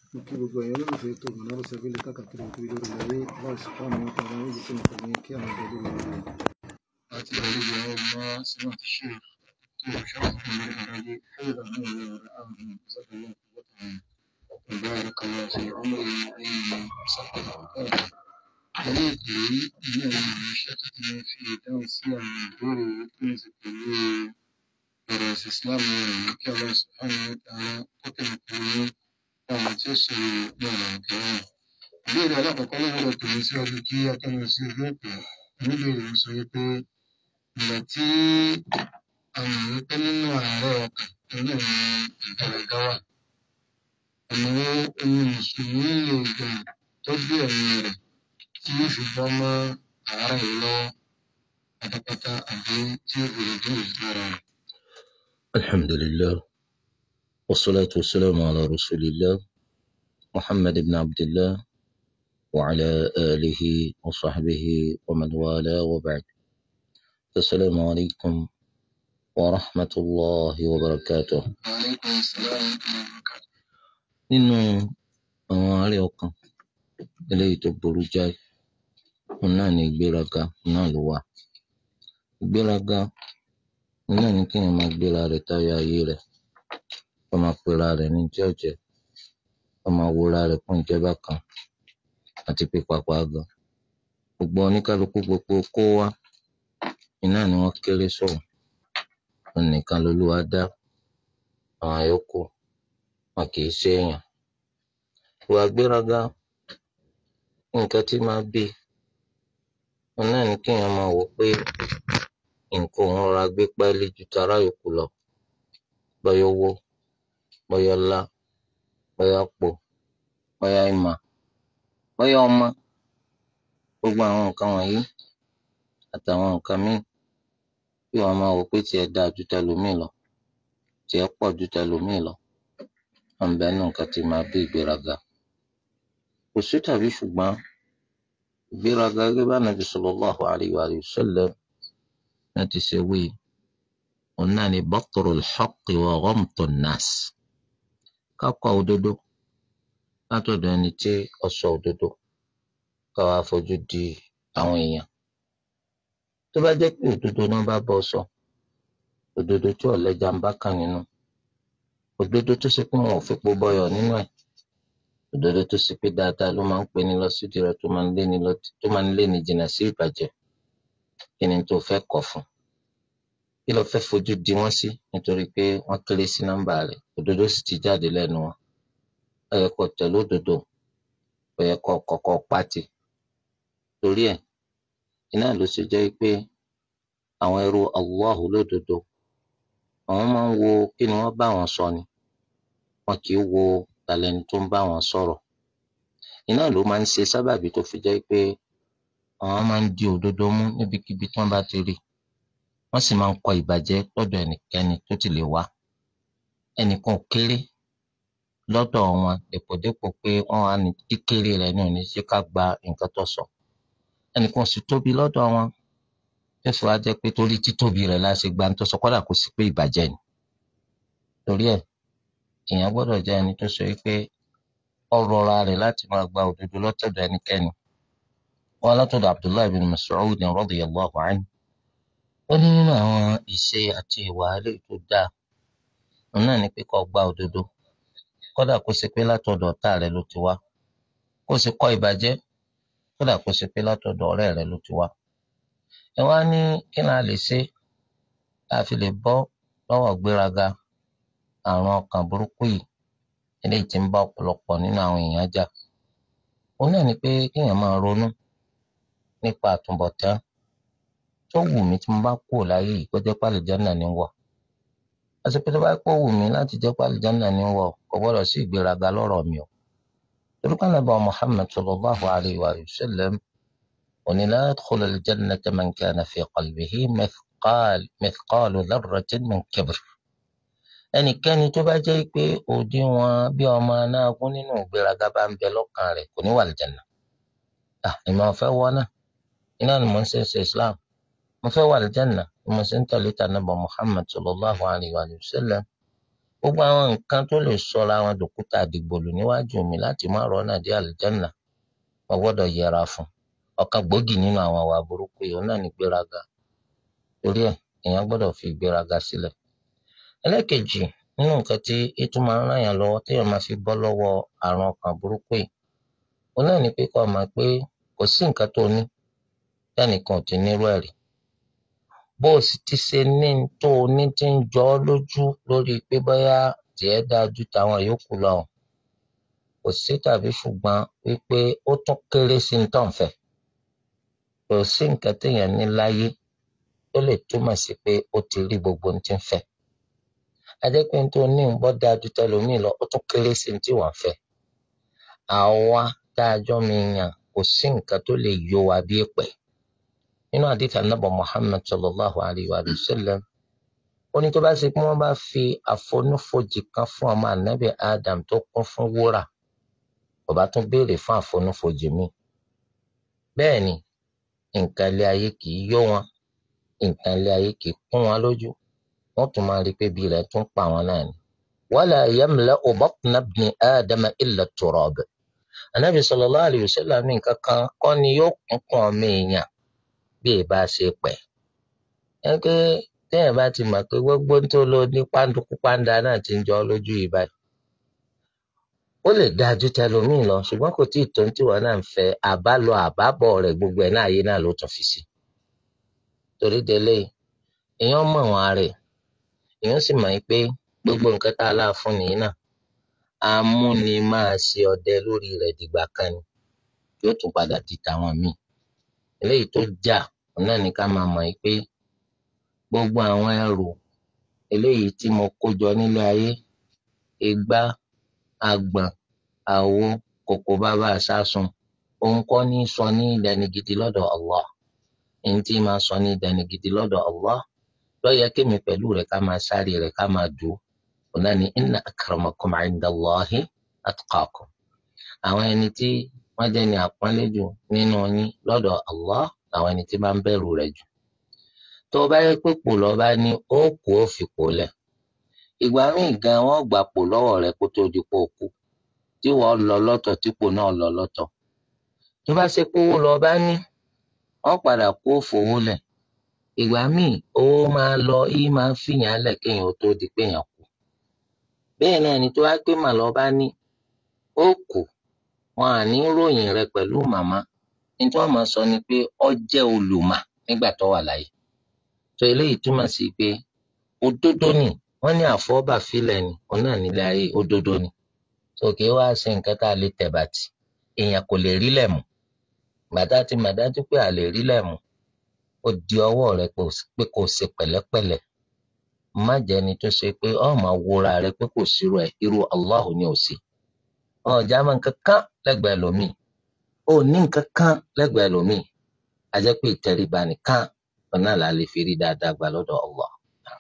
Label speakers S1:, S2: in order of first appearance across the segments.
S1: mo kí gbogbo ẹ̀yin olólùfẹ́ tó mọ̀ náà sẹ́fẹ́lẹ̀ káàkiri òkúri lórí ayé láì sí fáwọn ọmọ tàbí àwọn ìgbésẹ̀ nìkan ní kí àwọn ọ̀dọ́ lórí rẹ̀. àti ìrọ̀lẹ́ ìyá ọmọ sínú àti ṣe tó ṣọ́ọ̀ṣì fún mi ìrọ̀lẹ́ fẹ́ẹ̀rẹ̀ àwọn ọ̀rọ̀ àwọn ìgbésẹ̀ وبارك الله في عمره وعلمه وصحبه وبارك عليك إنه شكتنا في توسيع الدور وكنز الدنيا ورأس إسلام وكي الله سبحانه وتعالى قتل الكريم ومتسر دولة الكريم ìbéèrè alákọ̀ọ́kọ́ lọ́wọ́ tòun síwájú kí akẹ́nu sí ojú òpó oníbèrè ń sọ wípé ìgbà tí a mọ̀ wípé nínú àárẹ̀ ọkàn tó náà ní ìgbàlódé wà ọ̀nà wo ni mùsùlùmí lè gbà tọ́jú ẹ̀mí rẹ̀ tí yóò fi bọ́ mọ́ àárẹ̀ yìí lọ́wọ́ pátápátá àbí tí ó fi lè dúró lára rẹ̀.
S2: الحمد لله والصلاة والسلام على رسول الله محمد بن عبد الله وعلى آله وصحبه ومن والاه وبعد السلام عليكم ورحمة الله وبركاته
S1: وعليكم السلام ورحمة الله وبركاته.
S2: nínú àwọn àárẹ̀ ọkàn eléyìí tó burú jáì òun náà ní ìgbéraga òun náà ló wà ìgbéraga òun náà ní kéèyàn máa gbéra rẹ̀ táyà ayé rẹ̀ kó máa pera rẹ̀ ní tí ọ̀jẹ̀ kó máa wúra rẹ̀ fún ìjẹba kan àti pípapá gan gbogbo oníkálukú gbogbo kó wá iná ni wọ́n kéré sọ̀rọ̀ òun nìkan lolúwa dá àwọn yòókù wọn kì í ṣe èèyàn ìwà gbéraga nǹkan tí máa bí òun náà ní kéèyàn máa wò pé nǹkan òun rọra gbé pẹ́ẹ́lí ju tara yòókù lọ bọ́yá owó bọ́yá ọlá bọ́yá pò bọ́yá ìmọ̀ bọ́yá ọmọ gbogbo àwọn nǹkan wọ̀nyí àtàwọn nǹkan míì kí wọ́n máa wò pé tiẹ̀ dáa ju tẹlòmíì lọ tiẹ̀ pọ̀ ju tẹlòmíì lọ wọn bẹ nù nǹkan tí máa bí ìgbéraga kò sí tàbí ṣùgbọ́n ìgbéraga gẹ́gẹ́ bá nàbì sallallahu alayhi wa sallam náà ti ṣe wí òun náà ni batrul haqqi wa ghamtun nas kákọ òdodo látọ̀dọ̀ ẹni tí ó sọ òdodo káwa fojú di àwọn èèyàn tó bá jẹ́ pé òdodo náà bá bọ́ sọ òdodo tí ọ̀lẹ́jà ń bá kàn nínú òdodo tó ṣe pé wọn ò fipò bọyọ nínú ẹ̀ òdodo tó ṣe pé dáadáa ló máa ń pè ní lọ sídìí rẹ̀ tó máa ń lé ní lọ tó máa ń lé ní jìnnà sí ìbàjẹ́ kí ni tó fẹ́ kọ̀ fún kí ló fẹ́ fojú di wọ́n sí nítorí pé wọ́n kéré sí nọ́mbà rẹ̀ òdodo sì ti jáde lẹ́nu wọn ó yẹ kó tẹ̀lé òdodo ó yẹ kó kọ́kọ́ pátì torí ẹ̀ iná ló ṣe jẹ́ pé àwọn ẹrú Allahu lódodo àwọn máa ń wo kí ni wọ́n bá wọn sọ ni wọn kì í wo talẹni tó ń bá wọn sọ̀rọ̀ iná ló máa ń ṣe sábàbí tó fi jẹ́ pé àwọn máa ń di òdodo mú níbikíbi tí wọ́n bá ti rí wọ́n sì máa ń kọ ìbàjẹ́ lọ́dọ̀ ẹnikẹ́ni tó ti lè wá ẹnìkan ò kéré lọ́dọ̀ wọn dèpòdépò pé wọ́n wá ní kíkéré rẹ̀ ní òní ṣe ká gba nǹkan tó sọ ẹnìkan sì tóbi lọ́dọ̀ wọn tó fi wá jẹ́ pé torí títóbi rẹ̀ láti gba tó sọ kódà kò sí pé ìbàjẹ́ ni torí ẹ̀ èèyàn gbọ́dọ̀ jẹ́ ẹni tó sọ pé ó rọra rẹ̀ láti máa gba òdodo lọ́tọ̀dọ̀ ẹnikẹ́ni wọn látọ̀dọ̀ Abdullahi bin Mas'ud radiyallahu anhu ó ní nínú àwọn ìṣe àti ìwà eléyìí tó dáa òun náà ni pé kó gba òdodo kódà kó ṣe pé látọ̀dọ̀ ọ̀tá rẹ̀ ló ti wá kó sì kọ̀ ìbàjẹ́ kódà kó ṣe pé látọ̀dọ̀ ọ̀rẹ́ rẹ̀ ló ti wá ẹ wá ní kí ni a lè ṣe tá a fi lè bọ́ lọ́wọ́ gbéraga àrùn ọkàn burúkú yìí eléyìí tí ń bá ọ̀pọ̀lọpọ̀ nínú àwọn èèyàn jà òun náà ni pé kéèyàn máa ronú nípa àtúbọ̀tán tó wù mí tí mo bá kú láyé yìí kó jẹ́ pàlìjánà ní wọ̀ àsìkò tó bá pọ̀ wù mí láti jẹ́ pàlìjánà ní wọ̀ kò gbọ́dọ̀ sí ìgbéraga lọ́rọ̀ mi o torí pé Ànábì Muhammad sallallahu alayhi wa sallam òní la yadkhulu al-jannata man kana fi qalbihi mithqal mithqalu dharratin min kibr ẹnikẹ́ni tó bá jẹ́ pé òdiwọ̀n bí ọmọ anágún nínú ìgbéraga bá ń bẹ lọ́kàn rẹ̀ kò ní wà lìjànà. ìmọ̀ ọ̀fẹ́ wọ náà iná ni mo ń ṣe ṣe Islam mo fẹ́ wà lìjànà ni mo ṣe ń tẹ̀lé tànàbọ̀ Muhammad sallallahu alayhi wa sallam gbogbo àwọn nǹkan tó lè sọra àwọn dòkúta àdìgbòlù níwájú mi láti má rọ́nà dé àlùjánnà mo gbọ́dọ̀ yẹra fún ọ̀kan gbòógì nínú àwọn àwà burúkú yìí náà ní gbéraga torí ẹ̀ èèyàn gbọ́dọ̀ fi gbéraga sílẹ̀ ẹlẹ́kejì nínú nǹkan tí ètò máa ń ràn yàn lọ́wọ́ téèyàn máa fi bọ́ lọ́wọ́ àrùn ọkàn burúkú yìí òun náà ní pé kó mọ̀ pé kò sí nǹkan tó ní tẹ́nìkan ò ti nírú ẹ̀ rí bó o sì ti ṣe ní tó o ní ti ń jọ ọ́ lójú lórí pé bóyá tiẹ̀ dáa ju tàwọn yòókù lọ kò sí tàbí ṣùgbọ́n wípé ó tún kéré sí ní tọ̀nfẹ́ kò sí nǹkan téèyàn ní láyé tó lè túmọ̀ sí pé ó ti rí gbogbo ohun tí ń fẹ́ ajẹ́pẹ́ tó ní ń bọ́ dáa ju tẹlòmíì lọ ó tún kéré sí ní tí wọ́n fẹ́ àwa tá a jọ mi yàn kò sí nǹkan tó lè yọ wa bí èpè nínú àdìsí anábọ̀ Muhammad sallallahu alayhi wa sallam ó ní tó bá ṣe pé wọ́n bá fi àfonúfojì kan fún ọmọ ànábì Adam tó kún fún wúrà kò bá tún béèrè fún àfonúfojì míì bẹ́ẹ̀ ni nǹkan ilé ayé kì í yó wọn nǹkan ilé ayé kì í kún wọn lójú wọ́n tún máa rí i pé bí rẹ̀ tún pa wọn náà ni. wala yamla'u batna ibni Adama illa turab ànábì sallallahu alayhi wa sallam ní nǹkan kan kọ́ ni yóò kún kún ọmọ èèyàn bí ẹ bá ṣe pẹ̀. ẹ pé téèyàn bá ti mọ̀ pé gbogbo tó lò ní pàǹdùkú pàǹdà náà ti ń jọ lójú yìí báyìí. ó lè dáa ju tẹlòmíì lọ ṣùgbọ́n kò tí ì tó ní tiwọn náà ń fẹ́ àbálọ àbábọ̀ rẹ̀ gbogbo ẹ̀ náà ayé náà ló tún fi sí. torí délé èèyàn mọ̀ wọn rẹ̀ èèyàn sì mọ̀ pé gbogbo nǹkan tá a láà fún nìyí náà amúni máa ṣe ọdẹ lórí rẹ̀ dìgbà kan ni yóò tún padà di tàwọn míì eléyìí tó jà náà ní ká máa mọ̀ pé gbogbo àwọn ẹrù eléyìí tí mo kó jọ nílé ayé igbá agbọ̀n àwo kòkó bàbá àṣàsùn òun kọ́ ní sọ ní ìdẹni gidi lọ́dọ̀ Allah ẹni tí máa sọ ní ìdẹni gidi lọ́dọ̀ Allah lọ́yẹ kémi pẹ̀lú rẹ̀ ká máa sáré rẹ̀ ká máa dùn òun náà ní inna akramakum indallahi atqakum àwọn ẹni tí wọ́n jẹ́ ní àpọ́nlé jù nínú yín lọ́dọ̀ Allah àwọn ẹni tí bá ń bẹ̀rù rẹ̀ jù tó bá yẹ pé pò lọ bá ní ó kú ó fi pò lẹ̀ ìgbà míì gan wọ́n gbà pò lọ́wọ́ rẹ̀ kó tó di pò kú tí wọ́n lọ lọ́tọ̀ tí pò náà lọ lọ́tọ̀ tó bá ṣe pé owó lọ bá ní wọ́n padà kó fowó lẹ̀ ìgbà míì owó máa lọ yìí máa ń fìyàn lẹ̀ kéèyàn ó tó di péyàn kú bẹ́ẹ̀ náà ni tó wá pé màá lọ bá ní ó kù wọn à ní ròyìn rẹ̀ pẹ̀lú màmá ní tí wọ́n máa sọ ni pé ó jẹ́ olùmọ̀ nígbà tó wà láyé tó eléyìí túmọ̀ sí pé òdodo ni wọ́n ní àfọwọ́bàfilẹ̀ ni òun náà nílé ayé òdodo ni sókè wá sí nǹkan tá a lè tẹ̀ bàtì èèyàn kò lè rí lẹ̀ mú gbàdá tí màdájú pé a lè rí lẹ̀ mú ó di ọwọ́ rẹ pé kò ṣe pẹ̀lẹ́pẹ̀lẹ́ má jẹ́ni tó ṣe pé ọ̀ máa wúra rẹ pé kò sí rẹ̀ irú Allahu ni ò sí ọ̀jà máa nǹkan kan lẹ́gbẹ̀ẹ́ lómìn ó ní nǹkan kan lẹ́gbẹ̀ẹ́ lómìn a jẹ́ pé ìtẹríba nìkan ọ̀nà là lè fi rí dáadáa gbà lọ́dọ̀ Allah.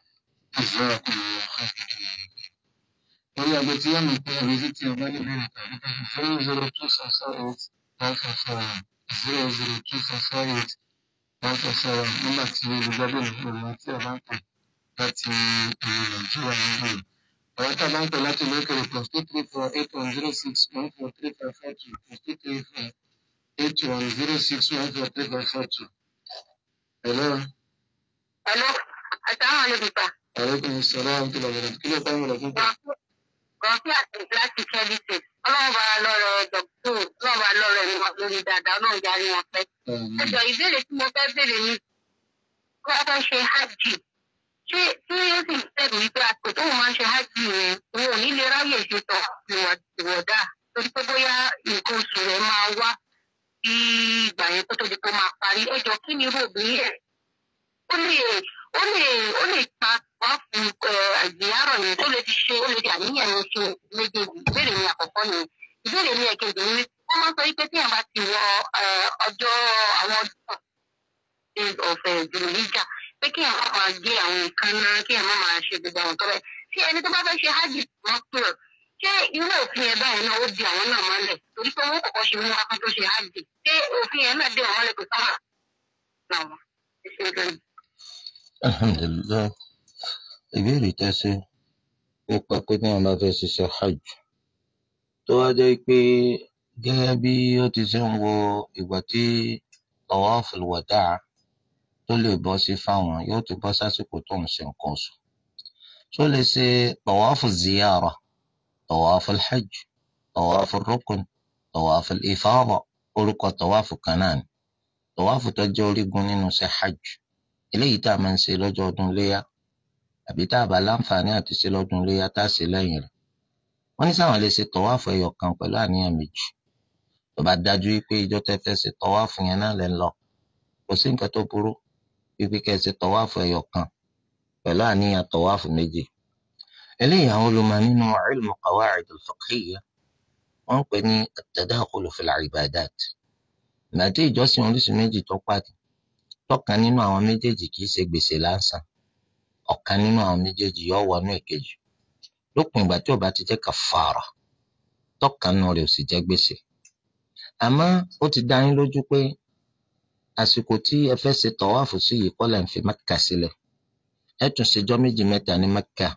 S1: Orí agbo tí wọ́n mọ̀ pé ẹ̀rí sí ti ọba ní ìbéèrè tàbí tàbí zero zero two four four eight one four four one zero zero two four four eight one four four one nígbà tí olùgbàgbọ́ ní ìlú tí a bá ń pè láti ìlú Nàìjíríà níbí. Àwọn tí a bá ń pè láti ìlú òkèrè plus two three four eight one zero six one four three five four two plus two three four eight one zero six one four three five four two. Hello.
S3: Hello, asalaamualeykum sir.
S1: Aleykum salaam tó lọ bẹ̀rẹ̀ kí ló bá ń wọlé fún bẹ́ẹ̀.
S3: Gọ̀ọ́sì àti láti kẹ́líṣe. Ọlọ́run bá lọ́rọ̀ dọ̀kítọ̀, ọlọ́run bá lọ́rọ̀ ẹni wọn lórí dáadáa, ọlọ́run jáde wọn pẹ́. Ẹjọ́ ìbéèrè tí mo fẹ́ béèrè ni kí wọ́n fẹ́ ṣe hajj. Ṣé tí ó sì bẹ̀rù wípé àsìkò tóun máa ń ṣe hajj yẹn, òun ò ní lè ráyè ṣe tọ̀ ìwọ̀dà torí pé bóyá nǹkan oṣù rẹ̀ máa wá sí ìgbà yẹn kó tó di pé ó máa parí. Ẹjọ́ kí ni irú obìnrin yẹn? Ó lè ó lè ó lè pa wá fún àgbéyàrọ̀ yẹn tó lè ti ṣe ó lè di àníyàn yẹn ṣe méjèèjì ìbéèrè mi àkọ́kọ́ ni ìbéèrè mi ẹ̀kejì ni wọ́n máa ń sọ wípé tí èèyàn bá ti wọ ọjọ́ àwọn ọdún ọ̀fẹ́ ìdúró níjà pé kí èèyàn máa gé àwọn nǹkan náà kí èèyàn máa ṣe gbogbo àwọn tọ́lẹ̀ tí ẹni tó bá fẹ́ ṣe hajj wọ́n pè ọ́ ṣé irú òfin yẹn báyìí náà ó di àwọn náà mọ́lẹ̀ torí pé wọ́n kọ́kọ́ ṣe mú wá tó ṣe hajj ṣé òfin yẹn náà dé wọn mọ́lẹ̀ kò sábà náà wọ́n ṣe é
S2: alhamdulilayi ìbéèrè tẹ́sí nípa pé tí wọn bá fẹ́ ṣiṣẹ́ hajj tó wá jẹ́ pé gẹ́gẹ́ bí ó ti ṣe ń wo ìgbà tí tawaful wada' tó lè bọ́ sí fáwọn yóò ti bọ́ sásìkò tó ń ṣe nǹkan oṣù tó lè ṣe tawafu ziyara tawaful hajj tawaful rukun tawaful ifada orúkọ tawafu kan náà ni tawafu tó jẹ́ orígun nínú ṣe hajj eléyìí tá a máa ń ṣe lọ́jọ́ ọdún léyà àbí tá a bá láǹfààní àti ṣe lọ́dún léyà tá a ṣe lẹ́yìn rẹ̀ wọ́n ní sáwọn lè ṣe tọ̀wáàfù ẹyọ kan pẹ̀lú àníyàn méjì tó bá dájú wípé ìjọ tẹ́ fẹ́ ṣe tọ̀wáàfù yẹn náà lẹ́ ń lọ kò sí nǹkan tó burú wípé kẹ́ ẹ ṣe tọ̀wáàfù ẹyọ kan pẹ̀lú àníyàn tọ̀wáàfù méjì eléyìí àwọn olùmọ̀ nínú ilmu qawaid al-fiqhiyya wọ́n ń pè ní at-tadakhul fil ibadat ìgbàdí ìjọsìn oríṣi méjì tó pàdé tọ̀kan nínú àwọn méjèèjì kì í ṣe gbèsè lásán ọ̀kan nínú àwọn méjèèjì yóò wọnú èkejì lópin ìgbà tí ó bá ti jẹ́ kàfàrà tọ̀kan nínú rẹ̀ ò sì jẹ́ gbèsè àmọ́ ó ti dá yín lójú pé àsìkò tí ẹ fẹ́ ṣe tọ̀wáàfù sí yìí kọ́lẹ̀ ń fi mẹ́kà sílẹ̀ ẹ tún ṣèjọ́ méjì mẹ́ta ní mẹ́kà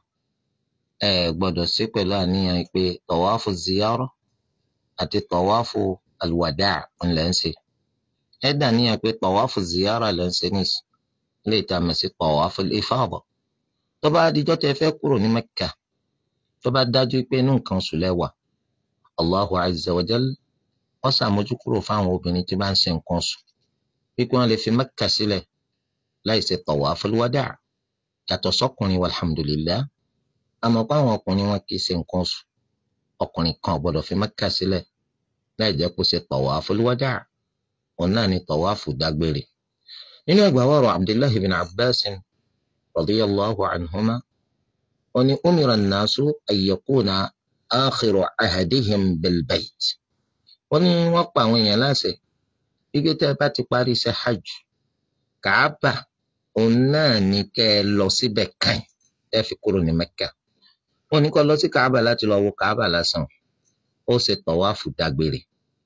S2: ẹ gbọ́dọ̀ ṣe pẹ̀lú àníyàn pé tọ̀wáàfù ziyara àti tọ̀wáàfù alwada ńlẹ̀ ń ṣe ẹ dà níyàn pé tọ̀wáàfù ziyara lẹ́ ń ṣe nìsí lè ta mọ̀ sí tọ̀wáàfù ifada tó bá dijọ́ tẹ fẹ́ kúrò ní mẹ́kà tó bá dájú pé inú nǹkan oṣù lẹ́wà allahu azza wa jal ó ṣàmójúkúrò fáwọn obìnrin tí bá ń ṣe nǹkan oṣù wípé wọ́n lè fi mẹ́kà sílẹ̀ láì ṣe tawaful wada' yàtọ̀ sọ́kùnrin walhamdulillah àmọ́ pé àwọn ọkùnrin wọn kì í ṣe nǹkan oṣù ọkùnrin kan ò gbọ́dọ̀ fi mẹ́kà sílẹ̀ láì jẹ́ kó ṣe tawaful wada' òun náà ni tawafu dágbére nínú ẹgbàá wọ̀rọ̀ abdullahi bin abbas radiyallahu anhuma wọ́n ní umira an-nasu an yakuna akhiru ahadihim bilbayt wọ́n ní wọ́n pa àwọn èèyàn láṣẹ gbígbé tẹ́ ẹ bá ti parí iṣẹ́ hajj kàábà òun náà ní kẹ́ ẹ lọ síbẹ̀ kàn ẹ fi kúrò ní mẹ́kà wọ́n ní kó lọ sí kàábà láti lọ wo kàábà lásán ó ṣe tọ̀wáfù dágbére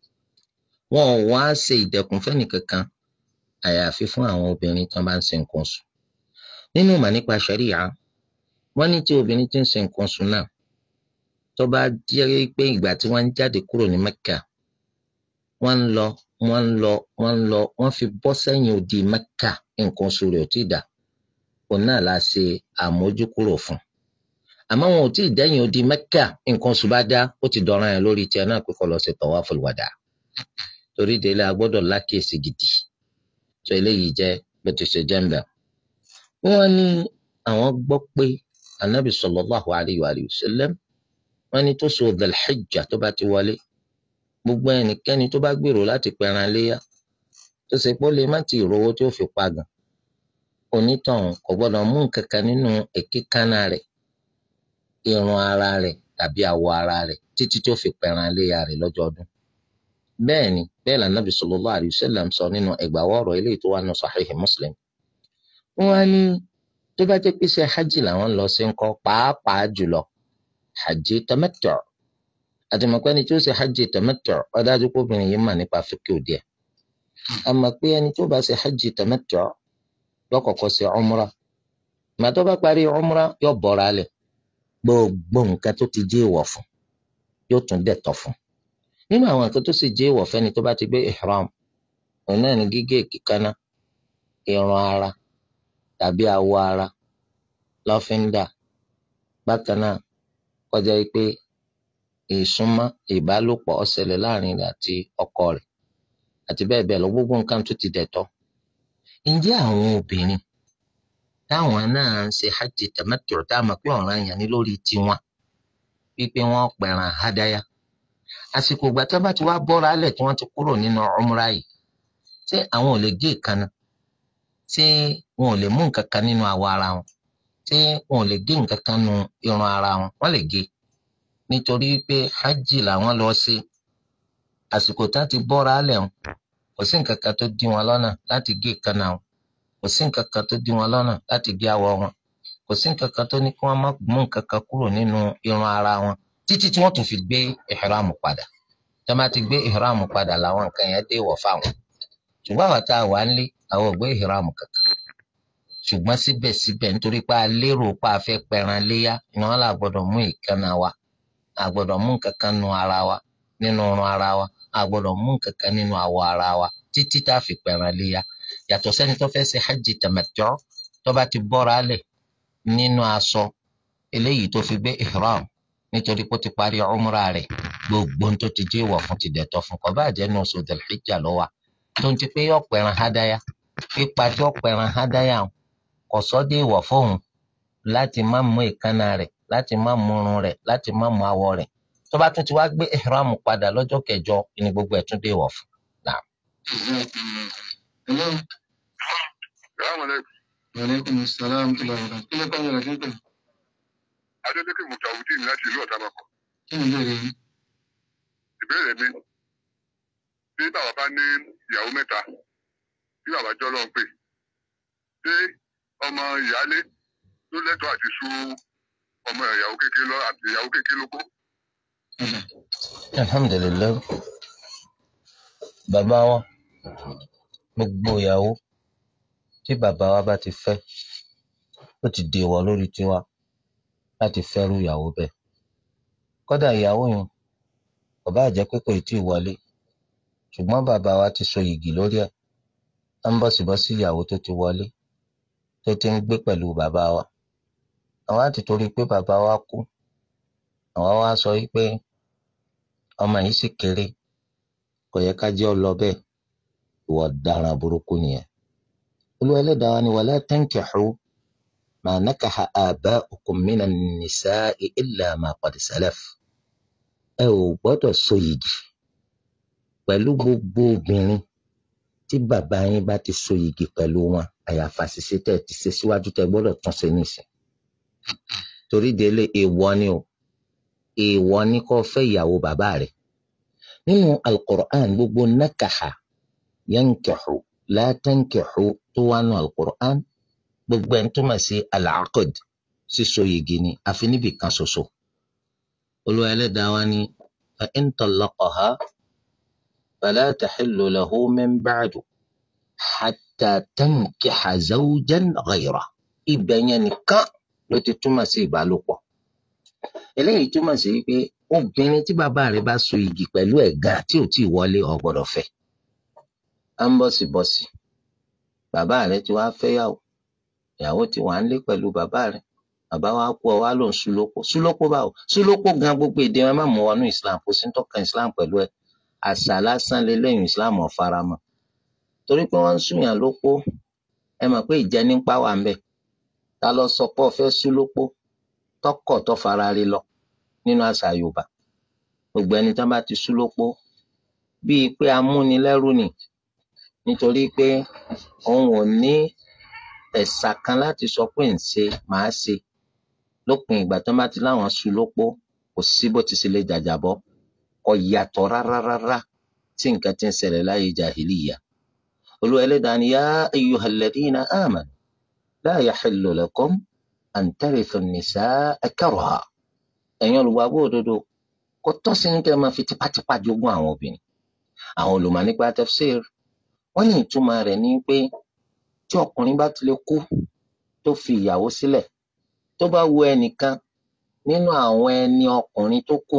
S2: wọn ò wá ṣe ìdẹ̀kùn fẹ́nì kankan àyàfi fún àwọn obìnrin tí wọ́n bá ń ṣe nǹkan oṣù nínú ìmọ̀ nípa ṣẹ̀ríyà wọ́n ní tí obìnrin tí ń ṣe nǹkan oṣù náà tó bá jẹ́ pé ìgbà tí wọ́n ń jáde kúrò ní mẹ́kà wọ́n ń lọ wọ́n ń lọ wọ́n ń lọ wọ́n fi bọ́ sẹ́yìn odi mẹ́kà nǹkan oṣù rẹ̀ ò tí ì dà òun náà la ṣe àmójúkúrò fún àmọ́ wọn ò tí ì dẹ́yìn odi mẹ́kà nǹkan oṣù bá dá ó ti dọ̀ràn ẹ̀ lórí tiẹ̀ náà pé kó lọ ṣe tawaful wada torí délé a gbọ́dọ̀ lákèsí gidi tó eléyìí jẹ́ bó ti ṣe jẹ́ ń bẹ̀. wọ́n ní àwọn gbọ́ pé anabi sallallahu alayhi wa sallam wọ́n ní tó so Dhul-Hijja tó bá ti wọlé gbogbo ẹnikẹ́ni tó bá gbèrò láti pẹran léyà tó ṣe pé ó lè má ti ìrówó tí ó fi pa gan onítọ̀hún kò gbọ́dọ̀ mú nǹkan kan nínú èékánná rẹ̀ irun ara rẹ̀ tàbí awọ ara rẹ̀ títí tí ó fi pẹran léyà rẹ̀ lọ́jọ́ ọdún bẹ́ẹ̀ ni bẹ́ẹ̀ la Nabi sallallahu alayhi wa sallam sọ nínú ẹgbàáwọ̀ ọ̀rọ̀ eléyìí tó wà nínú Sahihi Muslim wọ́n á ní tó bá jẹ́ pé ṣe hajj làwọn lọ sí ń kọ́ pàápàá jùlọ hajj tamattu' àtìmọ̀pẹ́ ni tí ó ṣe hajj tamattu' ó dájú pé obìnrin yìí mà nípa fíkì òdì ẹ̀ àmọ́ pé ẹni tó bá ṣe hajj tamattu' yóò kọ́kọ́ ṣe umra ìgbà tó bá parí umra yóò bọ́ra lẹ̀ gbogbo nǹkan tó ti jẹ́ ìwọ̀ fún yóò tún dẹ̀tọ̀ fún nínú àwọn nǹkan tó sì jẹ́ ìwọ̀ fẹ́ni tó bá ti gbé ihram òun náà ni gígé èékánná irun ara tàbí awọ ara lọ́fíńdà bákan náà kọjá pé ìsúnmọ́ ìbálòpọ̀ ó ṣẹlẹ̀ láàrin rẹ̀ àti ọkọ rẹ̀ àti bẹ́ẹ̀ bẹ́ẹ̀ lọ gbogbo nǹkan tó ti dẹ̀tọ́. ǹjẹ́ àwọn obìnrin táwọn náà ń ṣe hajj tamattu tá a mọ̀ pé ọ̀ràn yẹn ni lórí tiwọn wípé wọ́n pẹ̀ràn hádáyà àsìkò ìgbà tí wọ́n bá ti wá bọ́ra alẹ̀ tí wọ́n ti kúrò nínú umra yìí ṣé àwọn ò lè gé ìkànnà ṣé wọn ò lè mú nǹkan kan nínú awọ ara wọn ṣé wọn ò lè gé nǹkan kan nínú irun ara wọn wọ́n lè gé nítorí pé hajj làwọn lọ sí àsìkò tá ti bọ́ra alẹ̀ wọn kò sí nǹkan kan tó dí wọn lọ́nà láti gé ìkànnà wọn kò sí nǹkan kan tó dí wọn lọ́nà láti gé awọ wọn kò sí nǹkan kan tó ní kí wọ́n má mú nǹkan kan kúrò nínú irun ara wọn títí tí wọ́n tún fi gbé ìhìrámù padà tí wọ́n bá ti gbé ìhìrámù padà làwọn nǹkan yẹn dé wọ̀ fáwọn ṣùgbọ́n àwọn tá a wà ń lé àwọn ò gbé ìhìrámù kankan ṣùgbọ́n síbẹ̀síbẹ̀ nítorí pé a lérò pé a fẹ́ pẹran léyà ni wọ́n là gbọ́dọ̀ mú ìkànnà wa a gbọ́dọ̀ mú nǹkan kan nu ara wa nínú ọrùn ara wa a gbọ́dọ̀ mú nǹkan kan nínú awọ ara wa títí tá a fi pẹran léyà yàtọ̀ sẹ́ni tó fẹ́ ṣe hajj tamattu tó bá ti bọ́ra lẹ̀ nínú aṣọ eléyìí tó fi gbé ihram nítorí pé ó ti parí umra rẹ̀ gbogbo tó ti jẹ́ ìwọ̀ fún ti dẹ̀tọ̀ fún kọ́ bá jẹ́ ní oṣù Dhul-Hijjah ló wà tó ń ti pé yọ pẹran hádáyà pípa tí ó pẹran hádáyà kò sọ dé ìwọ̀ fóun láti má mú ìkánná rẹ̀ láti má mú irun rẹ̀ láti má mú awọ rẹ̀ tó bá tún ti wá gbé ihram padà lọ́jọ́ kẹjọ ni gbogbo ẹ̀ tún dé ìwọ̀ fún.
S1: Hello.
S4: Salaamaleykum.
S1: Aleykum salaam tó lọ rẹ̀. Kí ló kọ́ yẹn lọ́kẹ́ pẹ̀?
S4: Adélékè Mutawudeen láti ìlú Ọ̀tàbàkọ̀.
S1: Kí ni ìbéèrè yín?
S4: Ìbéèrè mi. Bí bàbá bá ní ìyàwó mẹ́ta, bí bàbá jọ́ lọ́n pè, ṣé ọmọ ìyáálé ló lẹ́tọ̀ọ́ àti sú ọmọ ìyàwó kékeré lọ àti ìyàwó kékeré lóko?
S1: Ọ̀dà.
S2: alhamdulilayi bàbá wa gbogbo ìyàwó tí bàbá wa bá ti fẹ́ ó ti dèwọ̀ lórí tiwa láti fẹ́rù ìyàwó bẹ́ẹ̀ kódà ìyàwó yẹn kò bá jẹ́ pé kò tí ì wọlé ṣùgbọ́n bàbá wa ti so yìgì lórí ẹ̀ á ń bọ̀sibọ́sí ìyàwó tó ti wọlé tó ti ń gbé pẹ̀lú bàbá wa àwa ti torí pé bàbá wa kú àwa wa sọ yìí pé ọmọ yìí sì kéré kò yẹ ká jẹ́ ọ lọ bẹ́ẹ̀ ìwọ ọ̀daràn burúkú nìyẹn olúwa ẹlẹ́dàá wa ni wala tankihu ma nakaha aba'ukum minan nisa'i illa ma qad salaf ẹ ò gbọ́dọ̀ so yìgì pẹ̀lú gbogbo obìnrin tí bàbá yín bá ti so yìgì pẹ̀lú wọn àyàfà ṣiṣẹ́ tẹ̀ ti ṣe síwájú tẹ̀ gbọ́dọ̀ tún ṣe nìsín torí délé èèwọ̀ ni o èèwọ̀ ni kó fẹ́ ìyàwó bàbá rẹ̀ nínú alukur'an gbogbo nakaha yankihu la tankihu tó wà nù alukur'an gbogbo ẹni tó mà sí alaqad síso yìgì ni àfi níbi kan ṣoṣo olúwa ẹlẹ́dàá wa ni fa in tallaqaha fala tahillu lahu min ba'du hatta tankiha zawjan ghayra ibẹ̀ yẹn nìkan ló ti túmọ̀ sí ìbálòpọ̀ eléyìí túmọ̀ sí pé obìnrin tí bàbá rẹ̀ bá so igi pẹ̀lú ẹ̀gàn tí ò tí ì wọlé ò gbọ́dọ̀ fẹ́ à ń bọ̀sibọ̀sì bàbá rẹ̀ ti wá fẹ́yàwó ìyàwó ti wà ń lé pẹ̀lú bàbá rẹ̀ bàbá wa kú ọ wá lòun súlópò súlópò báwo súlópò gan gbogbo èdè wọn má mú wọnú islam kò sí ń tọ́ka islam pẹ̀lú ẹ̀ àṣà lásán lélẹ́yìn islam ò faramọ́ torí pé wọ́n ń súnyàn lópó ẹ mọ̀ pé ìjẹnipa wà ń bẹ̀ ta lọ sọ pé ọ fẹ́ súlópò tọkọ̀ tó fara rí lọ nínú àṣà yorùbá gbogbo ẹni tán bá ti súlópó bíi pé amúnilẹ́rú ni nítorí pé òun ò ní ẹ̀sà kan láti sọ pé ń ṣe màá ṣe lópin ìgbà tán bá ti láwọn súlópó kò sí bó ti ṣe lè jàjàbọ́ kò yàtọ̀ rárá rárá tí nǹkan ti ń ṣẹlẹ̀ láyé jahiliya olú ẹlẹ́dàá ni yá ayyuhal ladhina amanu la yahillu lakum an tarithu an-nisaa karha ẹ̀yin olùgbàgbọ́ òdodo kò tọ́ sí ní kẹ́ ẹ máa fi tipátipá jogún àwọn obìnrin àwọn olùmọ̀ nípa tafsir wọ́n ní ìtumọ̀ rẹ̀ ní pé tí ọkùnrin bá ti lè kú tó fi ìyàwó sílẹ̀ tó bá wo ẹnìkan nínú àwọn ẹni ọkùnrin tó kù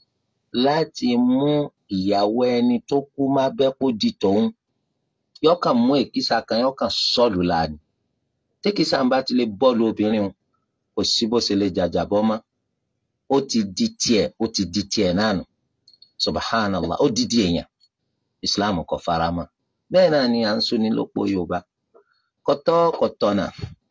S2: láti mú ìyàwó ẹni tó kú má bẹ́ kó di tòun yọkàn mú èkísà kan yọkàn sọlù láàánú tékísà ń bá ti lè bọ́ọ̀lù obìnrin o kò sí bó ṣe lè jàjàbọ́ mọ́ ó ti di tiẹ̀ ó ti di tiẹ̀ náà nù subhanallah ó di di èèyàn islam kò fara mọ́ bẹ́ẹ̀ náà ni à ń sọni lópo yorùbá kọtọ kọtọnà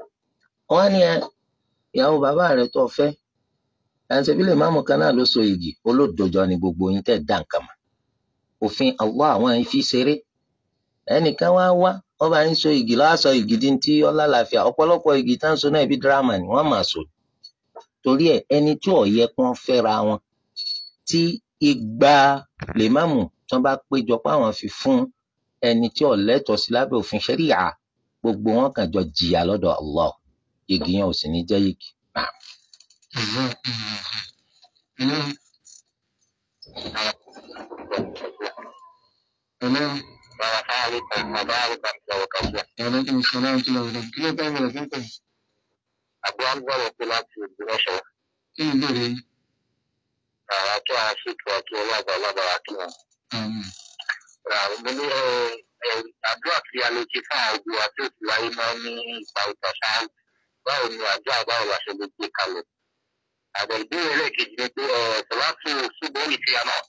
S2: wọn ní ẹ ìyàwó bàbá rẹ tó fẹ́ ẹsẹ bí lè máàmù kan náà ló so igi olódojọ ni gbogbo yín tẹ́ dá nǹkan mọ̀ òfin Allah àwọn yìí fi ṣeré ẹnìkan wá wá wọn bá ń so igi lọ́wọ́ sọ igi di ti ọlá làáfíà ọ̀pọ̀lọpọ̀ igi tá ń so náà ibi dírámà ni wọ́n máa so torí ẹ ẹni tí ò yẹ kí wọ́n fẹ́ra wọn tí igba lè máàmù tí wọ́n bá péjọ pé àwọn fi fún ẹni tí ò lẹ́tọ̀ọ́ sí lábẹ́ òfin ṣẹríà gbogbo wọn kàn jọ jìyà lọ́dọ̀ Allah igi yẹn ò sì ní jẹ́ igi náà.
S1: Hello. Hello. Aleykum salaam wa rahmatullahi wa barakatuh. Kí ló tẹ́ bẹ̀rẹ̀ fún pẹ̀?
S4: Àbúrò agbára pé láti ìgbìmọ̀ṣọ́
S1: Kí ni ìbéèrè yín?
S4: àwọn tó àwọn ṣètò àti ọlọ́gbà ọlọ́gbàrá kí wọn.
S1: Àmín.
S4: Mo ní àdúrà tí a lè ṣe fún àwọn òbí wa tí ó ti wáyé máa ní ìpa ìta ṣáájú. Báwo ni àdúrà báwo la ṣe lè gbé kalẹ̀? Àgbẹ̀ ìbéèrè lẹ́ẹ̀kejì ni pé ṣọláṣù ṣùgbọ́n ní fi àná.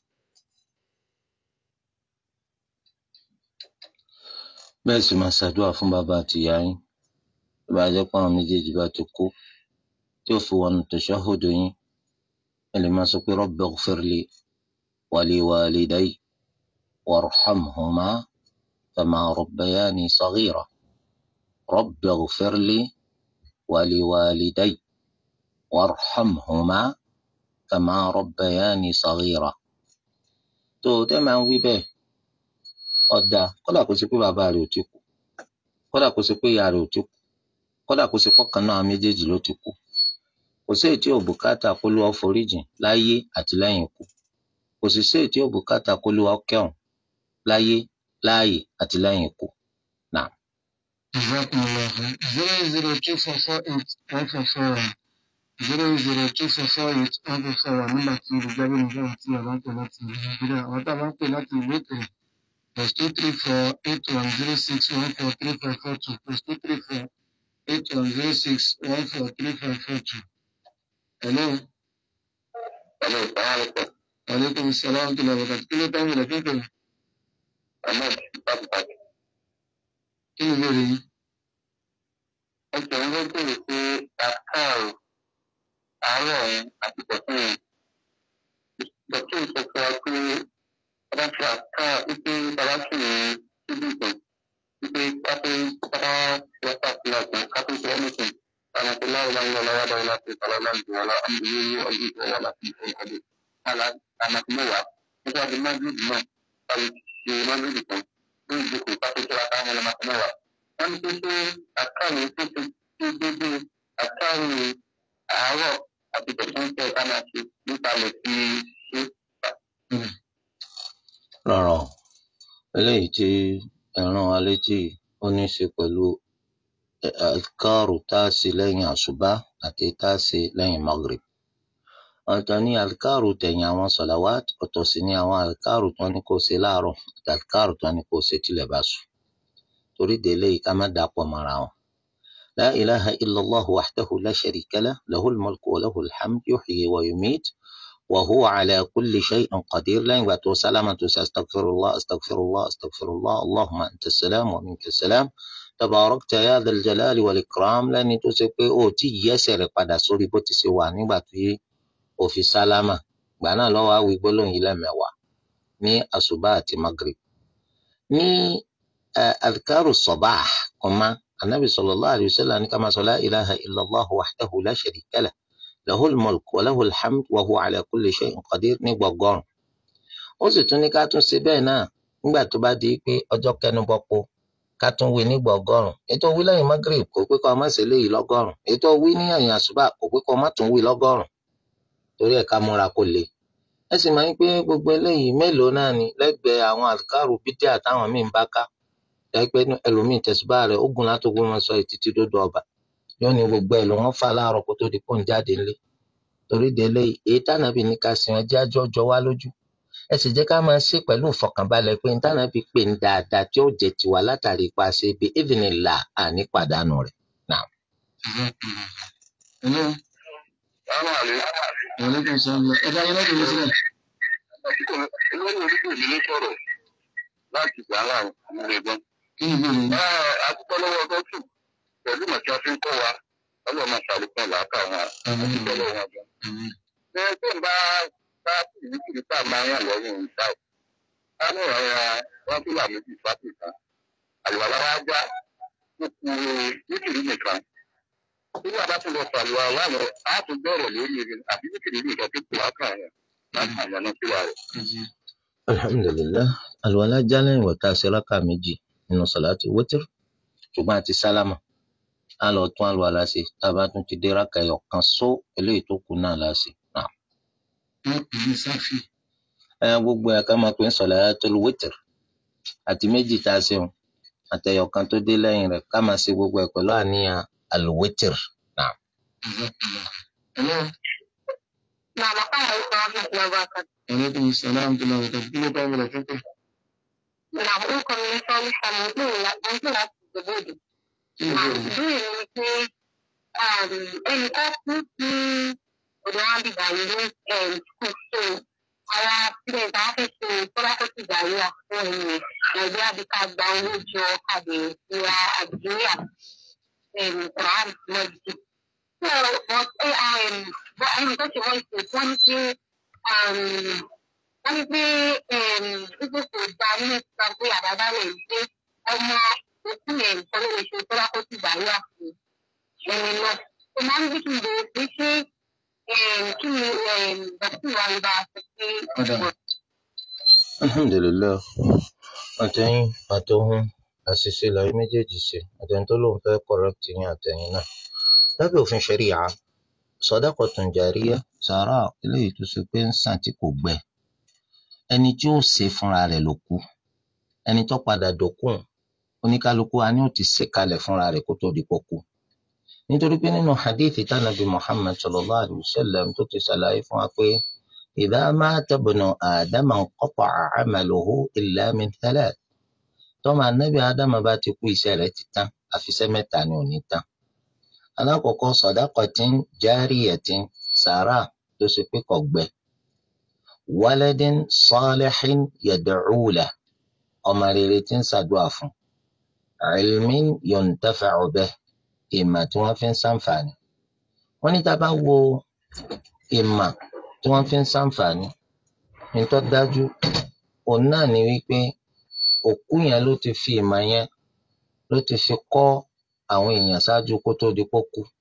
S2: bẹ́ẹ̀ sì máa ṣàdúrà fún bàbá àti ìyá yín tó bá jẹ́ pé àwọn méjèèjì bá ti kú tí ó fi wọnú tashahhud yín ẹ lè máa sọ pé rabbi ighfir li wa li walidayya warhamhuma kama rabbayani saghira rabbi ighfir li wa li walidayya warhamhuma kama rabbayani saghira tó o tẹ́ máa ń wí bẹ́ẹ̀ ọ̀dà kódà kó ṣe pé bàbá rẹ̀ ò ti kú kódà kó ṣe pé ìyá rẹ̀ ò ti kú kódà kó ṣe pọ́kàn náà méjèèjì ló ti kú kò sí èyí tí ò bùkátà kó ló foríjìn láyé àti lẹ́yìn ikú kò sì sí èyí tí ò bùkátà kó ló kẹ́hùn láyé láàyè àti lẹ́yìn ikú.
S1: Jazakumullahu khair. Zero zero two four four eight one four four one. Zero zero two four four eight one four four one. Nígbà tí olùjábí nìkan àti àbá ń pè láti ìlú Nàìjíríà. Àwọn tá a bá ń pè láti ìlú òkèèrè. Plus two three four eight one zero six one four three five four two. Plus two three four eight one zero six one four three five four two. Hello.
S4: Ẹ̀lú ìsàlẹ̀
S1: Aleykum salaam wa rahmatullahi wa barakatuh. Kí ló tán wọlé fún pẹ̀lú?
S4: Ahmed Bàbáàdì.
S1: Kí ni ìbéèrè yín?
S4: Ẹgbẹ́ ń bèrè pé àkàrò àárọ̀ yẹn àti pọ̀tún yẹn. Pọ̀tún sọ fún wa pé ọba ti àká wípé bàbá sì ní síbí ìtàn wípé kápẹ́ pápá wọ́pá sí àgbọn kápẹ́ sí ẹnìkan. Àwọn tó láwọn máa ń lọ lọ́wọ́ dáwọ́ láti ìpàlọ́ láti wọ́n lọ àmì ní ọdún ìfowó láti ìfowó ọdún. Àlàkùn mẹ́wàá nígbà tí májèlé náà báwo ṣe májèlé kan ní ìjókòó kápẹ́ tó láta àwọn ọmọ mẹ́wàá. Wọ́n ní pé ṣé àkàrò tó ti ṣe déédéé àkàrò àárọ̀ àti pọ̀tún tẹ̀ ká máa ṣe nípa lè fi ṣe
S2: rárá o eléyìí tí ẹ rán wa létí yìí, ó ní í ṣe pẹ̀lú àkàrò tá a ṣe lẹ́yìn àṣùbá àti tá a ṣe lẹ́yìn maghrib. ọ̀tọ̀ ní àkàrò tẹ̀yìn àwọn sọ̀làwát ọ̀tọ̀ sì ní àwọn àkàrò tó ní kó ṣe láàárọ̀ àti àkàrò tó ní kó ṣe tilẹ̀ bá sùn. torí délé yìí ká má dàpọ̀ mọ́ra wọn. la ilaha illallah wahdahu la sharika lah lahul mulku wa lahul hamd yuhyi wa yumit وهو على كل شيء قدير لين باتو سلامة استغفر الله استغفر الله استغفر الله اللهم أنت السلام ومنك السلام تباركت يا ذا الجلال والإكرام لأن تسيبي أو تي يسر قد سوري بوتي سواني باتي أو في سلامة gbàánà lọ́wọ́ àwọn ìgbólóhùn yìí lẹ́mẹ̀wàá ní àṣùbà àti magrib ní adhkaru sabah kọ́má anabi sallallahu alayhi wa sallam ní ká máa sọ la ilaha illallah wahdahu la sharika lah له الملك وله الحمد وهو على كل شيء قدير ní gbọgọrùn ó sì tún ní ká tún ṣe bẹ́ẹ̀ náà nígbà tó bá di pé ọjọ́ kẹnubọpo ká tún wí ní gbọgọrùn ètò wí lẹ́yìn magreth kò pé kó má ṣe léyìí lọ́gọ́rùn ètò wí ní ẹ̀yìn àṣùbà kò pé kó má tún wí lọ́gọ́rùn torí ẹ̀ ká múra kó le ẹ sì máa ń pé gbogbo eléyìí mélòó náà ni lẹ́gbẹ̀ẹ́ àwọn àlùkárù bídíà táwọn míín bá ká ẹgbẹ́ ẹlòmíín tẹ̀síbá rẹ̀ ogun látògbó wọn sọ ètìtì dódò ọba yóò ní gbogbo ẹ̀ ló wọ́n fà láàárọ̀ kó tó di kó ń jáde ńlé torí délé èyí tànàbí ní ká sìn ọjọ́ àjọ jọ wá lójú ẹ sì jẹ́ ká máa ṣe pẹ̀lú ìfọkànbalẹ̀ pé tànàbí pè ń dáadáa tí ó jẹ́ tiwa látàrí ipa ṣe bí ìdìnnìlà àní pàdánù rẹ̀ náà.
S1: Hello.
S4: Àwọn àlè.
S1: Aleykum salaam. Ẹ bá yín lọ́dún mi sílẹ̀.
S4: Olórí orílẹ̀-èdè ló sọ̀rọ̀ láti gbà láàrin àwọn ẹ̀gbọ́n.
S1: Kí ni ìbéèrè yín?
S4: Àtúntò lọ́wọ́ gọ́tù pẹ̀lú màtí a fi ń kọ́ wa ọlọ́run máa ṣàlékún làákà wọn
S1: Àmín.
S4: àti lọ́wọ́ wọn gan.
S1: Àmín.
S4: Ṣé tó ń bá bá ìwúkìrì tá a máa yàn lọ́rùn ń ta ò? Ká ní ọ̀rọ̀ wọn tó là méjì fásitì kan. Àlùwàlá wa já ó ku wíkìrì nìkan. Nígbà bá tún lọ sàlùwà láwọn á tún bẹ̀rẹ̀ lórí rẹ̀ àbí wíkìrì nìkan tó kù wákà yẹn láti àyànná sí wa rẹ̀.
S2: alhamdulilah àlùwàlá já lẹ́yìn wọ̀tá ṣe rákà méjì nínú sàlátì wítìrì ṣùgbọ́n àti sálámà á lọ tún àlùwàlá ṣe tá a bá tún ti dé rákà ẹyọ kan só eléyìí tó kù náà láṣẹ.
S1: Wọ́n pè ní Sáfì.
S2: ẹ gbogbo ẹ̀ ká máa pè ń sọ̀látul wítìrì àti méjì tá a ṣeun àtẹyọkan tó dé lẹ́yìn rẹ̀ ká máa ṣe gbogbo ẹ̀ pẹ̀lú àníyàn alwitir náà.
S1: Hello.
S3: Náà bàbá àwọn ìṣòro ọdún ìṣòro ọba kan.
S1: Aleykum salaam tó lọ́wọ́ tó kí ló bá wọlé fún pé.
S3: Náà orúkọ mi ní sọ́ọ́lù sàmì ní ìlú láti ìgbòho òdì.
S1: Kí ni ìbéèrè?
S3: Ìbéèrè mi ni pé ẹnì kan kú sí ọ̀dọ̀ wọn bíbá yìí ní school so àwọn students àwọn fẹ́ ṣe tọ́lákọ́tì ìgbàlúwà fún ẹ̀yìn ẹ̀gbẹ́ àbíká gba owó jọ kàdé ìwà àdìyà quran lọ́jọ́. So but ẹni tó ṣe wọ́n ṣe wọ́n ní pé wọ́n ní pé wípé kò gba nínú ìtura pé àdáda rẹ̀ ń gbé ọmọ òkú yẹn nǹkan ló lè ṣe tọ́lákọ́tì ìgbàlúwà fún ẹni náà. Ó máa ń bí kí n bèrè pé ṣé kí ni dọ́kítà wa ń bá a sọ pé
S1: Ọ̀dà.
S2: alhamdulilayi àtẹ̀yìn àtọ̀hún àṣìṣe làwọn méjèèjì ṣe àtẹ̀yìn tó lóun fẹ́ correct yín àtẹ̀yìn náà lábẹ́ òfin ṣẹ̀ríyà sadaqatun jariyah sàrà eléyìí tó ṣe pé ń sàn tí kò gbẹ ẹni tí ó ṣe fúnra rẹ̀ ló kú ẹni tó padà dòkún oníkálukú wa ni ó ti ṣe kalẹ̀ fúnra rẹ̀ kó tó di pọ̀ kú nítorí pé nínú hadithi tánàbí muhammad sallallahu alayhi wa sallam tó ti ṣàlàyé fún wa pé idha mata ibnu adama inqata'a 'amaluhu illa min thalath tọ́mọ anábì ádámà bá ti kú iṣẹ́ rẹ̀ ti tán àfiṣẹ́ mẹ́ta ni ò ní tán alákọ̀ọ́kọ́ sadaqatin jariyatin sàrà tó ṣe pé kò gbẹ waladin salihin yad'u lahu ọmọ rere tí ń ṣàdúrà fún ilmin yuntafa'u bihi ìmọ̀ tí wọ́n fi ń ṣàǹfààní wọ́n ní tá a bá wo ìmọ̀ tí wọ́n fi ń ṣàǹfààní ní tó dájú òun náà ni wípé òkú yẹn ló ti fi ìmọ̀ yẹn ló ti fi kọ́ àwọn èèyàn ṣáájú kó tó di pó kú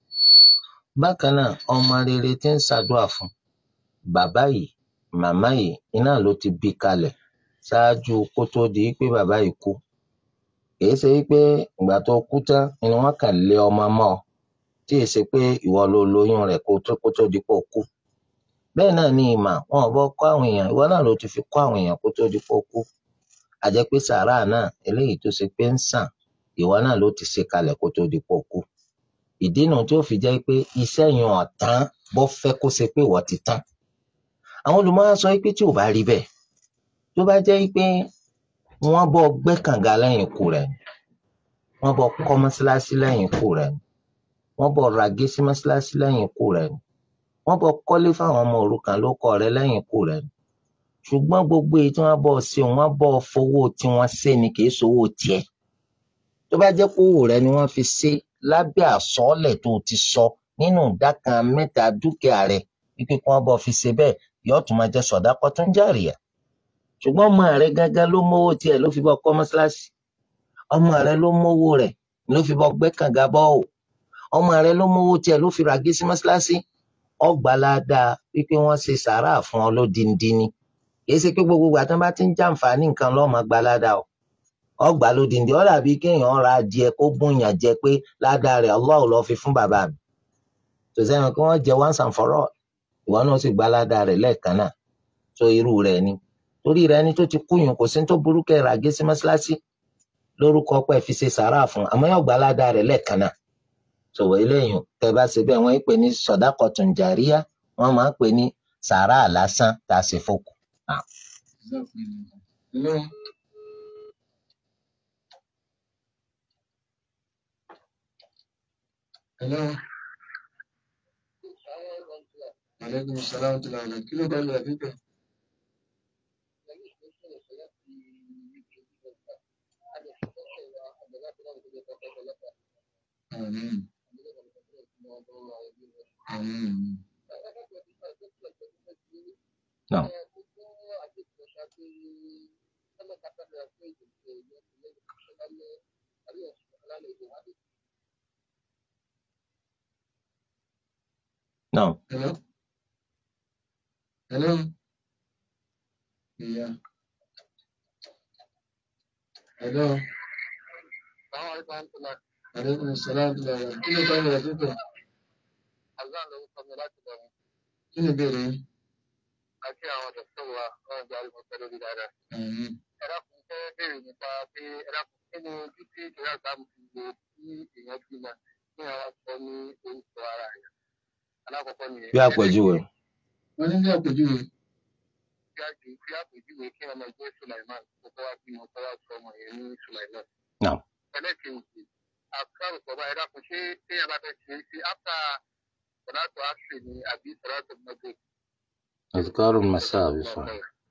S2: bákan náà ọmọ rere tí ń ṣàdúrà fún bàbá yìí màmá yìí iná ló ti bí kalẹ̀ ṣáájú kó tó di pé bàbá yìí kú kìí ṣe wípé ìgbà tó kú tán ni wọ́n kàn lé ọmọ mọ́ ọ tí ì ṣe pé ìwọ ló lóyún rẹ̀ kó tó kó tó di pó kú bẹ́ẹ̀ náà ni ìmọ̀ wọn ò bọ́ kọ́ àwọn èèyàn ìwọ náà ló ti fi kọ́ àwọn èèyàn kó tó di pó kú àjẹ́ pé sàárà náà eléyìí tó ṣe pé ń sàn ìwọ náà ló ti ṣe kalẹ̀ kó tó di pó kú ìdí nu tí ó fi jẹ́ pé iṣẹ́ yẹn ọ̀tán bọ́ fẹ́ kó ṣe pé ìwọ ti tán àwọn olùmọ̀ọ́ sọ pé tí ò bá rí bẹ́ẹ̀ tó bá jẹ́ pé wọ́n bọ́ gbẹ́ kànga lẹ́yìn ikú rẹ̀ ni wọ́n bọ́ kọ́ mọ́ṣáláṣí lẹ́yìn ikú rẹ̀ ni wọ́n bọ́ ragé sí mọ́ṣáláṣí lẹ́yìn ikú rẹ̀ ni wọ́n bọ́ kọ́lé fáwọn ọmọ òrukàn ló kọ́ rẹ̀ lẹ́yìn ikú rẹ̀ ni ṣùgbọ́n gbogbo èyí tí wọ́n bọ́ ṣe wọ́n bọ́ fowó tí wọ́n ṣe ni kì í ṣowó tiẹ̀ tó bá jẹ́ pé owó rẹ̀ ni wọ́n fi ṣe lábẹ́ àsọọ́lẹ̀ tó ti sọ nínú ìdá kan mẹ́ta dúkìá rẹ̀ wípé kí wọ́n bọ́ fi ṣe bẹ́ẹ̀ yóò tún máa jẹ́ sọ̀dákọ́tún jàríyà ṣùgbọ́n ọmọ rẹ̀ gángan ló mówó tiẹ̀ ló fi bọ́ kọ́ mọ́ṣáláṣí ọmọ rẹ̀ ló mówó rẹ̀ ló fi bọ́ gbẹ́ kànga bọ́ ò ọmọ rẹ̀ ló mówó tiẹ̀ ló fi ràgé sí mọ́ṣáláṣí ọgbàládà wípé wọ́n ṣe sàárà fún ọ lódindini kìí ṣe pé gbogbo ìgbà tí wọ́n bá ti ń jàǹfààní nǹkan lọ́mọ gbalada o ọgbà lódindi ọ dàbí kéèyàn ra adìẹ kó bùnyàn jẹ pé ládàá rẹ̀ Allah ló fi fún bàbá mi tó sẹ́yìn kí wọ́n jẹ once and for all ìwọ náà sì gbalada rẹ̀ lẹ́ẹ̀kan náà tó irú rẹ̀ ni torí rẹ̀ ni tó ti kúyùn kò sí ní tó burú kẹ́ ràgé sí mọ́ṣáláṣí lórúkọ pé fi ṣe sàárà fún àmọ́ yóò gbalada rẹ̀ lẹ́ẹ̀kan náà sọ̀wọ́ eléyìí tẹ́ bá ṣe bẹ́ẹ̀ wọ́n ń pè ní sọ̀dákọ̀tún jàríyá wọ́n máa ń pè ní sàárà lásán tá a ṣe fòkù.
S1: Hello. Hello. Aleykum salaam tó lọ́wọ́ kí ló bá lọ́wọ́ fífẹ́. Àmín. Àmín.
S2: Náà. Náà.
S1: Hello. Hello. Yeah. Hello. Aleykum salaam tó lọ́wọ́ kí ló bá lọ́wọ́ fífẹ́. Kí ni ìbéèrè yín?
S5: àti àwọn dọ̀tọ̀ wa wọ́n gba ìmọ̀ pẹ̀lú dídára.
S1: Àmín.
S4: ẹ̀rọ kan fẹ́ béèrè nípa pé ẹ̀rọ kan kí ni títí ìṣẹ̀lẹ̀ àgbàmù fi wo kí èèyàn bímọ kí wọ́n sọ ní orúkọ ara rẹ̀. alákọ̀ọ́kọ́ nìyẹn.
S2: bí àpèjúwe
S1: wọ́n ní bí àpèjúwe
S4: bí àjò bí àpèjúwe kí ọmọ ẹgbẹ́ Sulaiman kókó wá bímọ kó wá sọ ọmọ yẹn ní Sulaiman.
S2: náà
S4: ẹlẹ́kẹ̀ẹ́jì àkàrò sọ̀rọ̀ ẹ̀rọ kan ṣé téèyàn bá fẹ́ ṣe é sí áfà sọ̀rọ̀tò àṣì ni àbí sọ̀rọ̀tò mọ́tò.
S2: azkaru masa àbí sọ.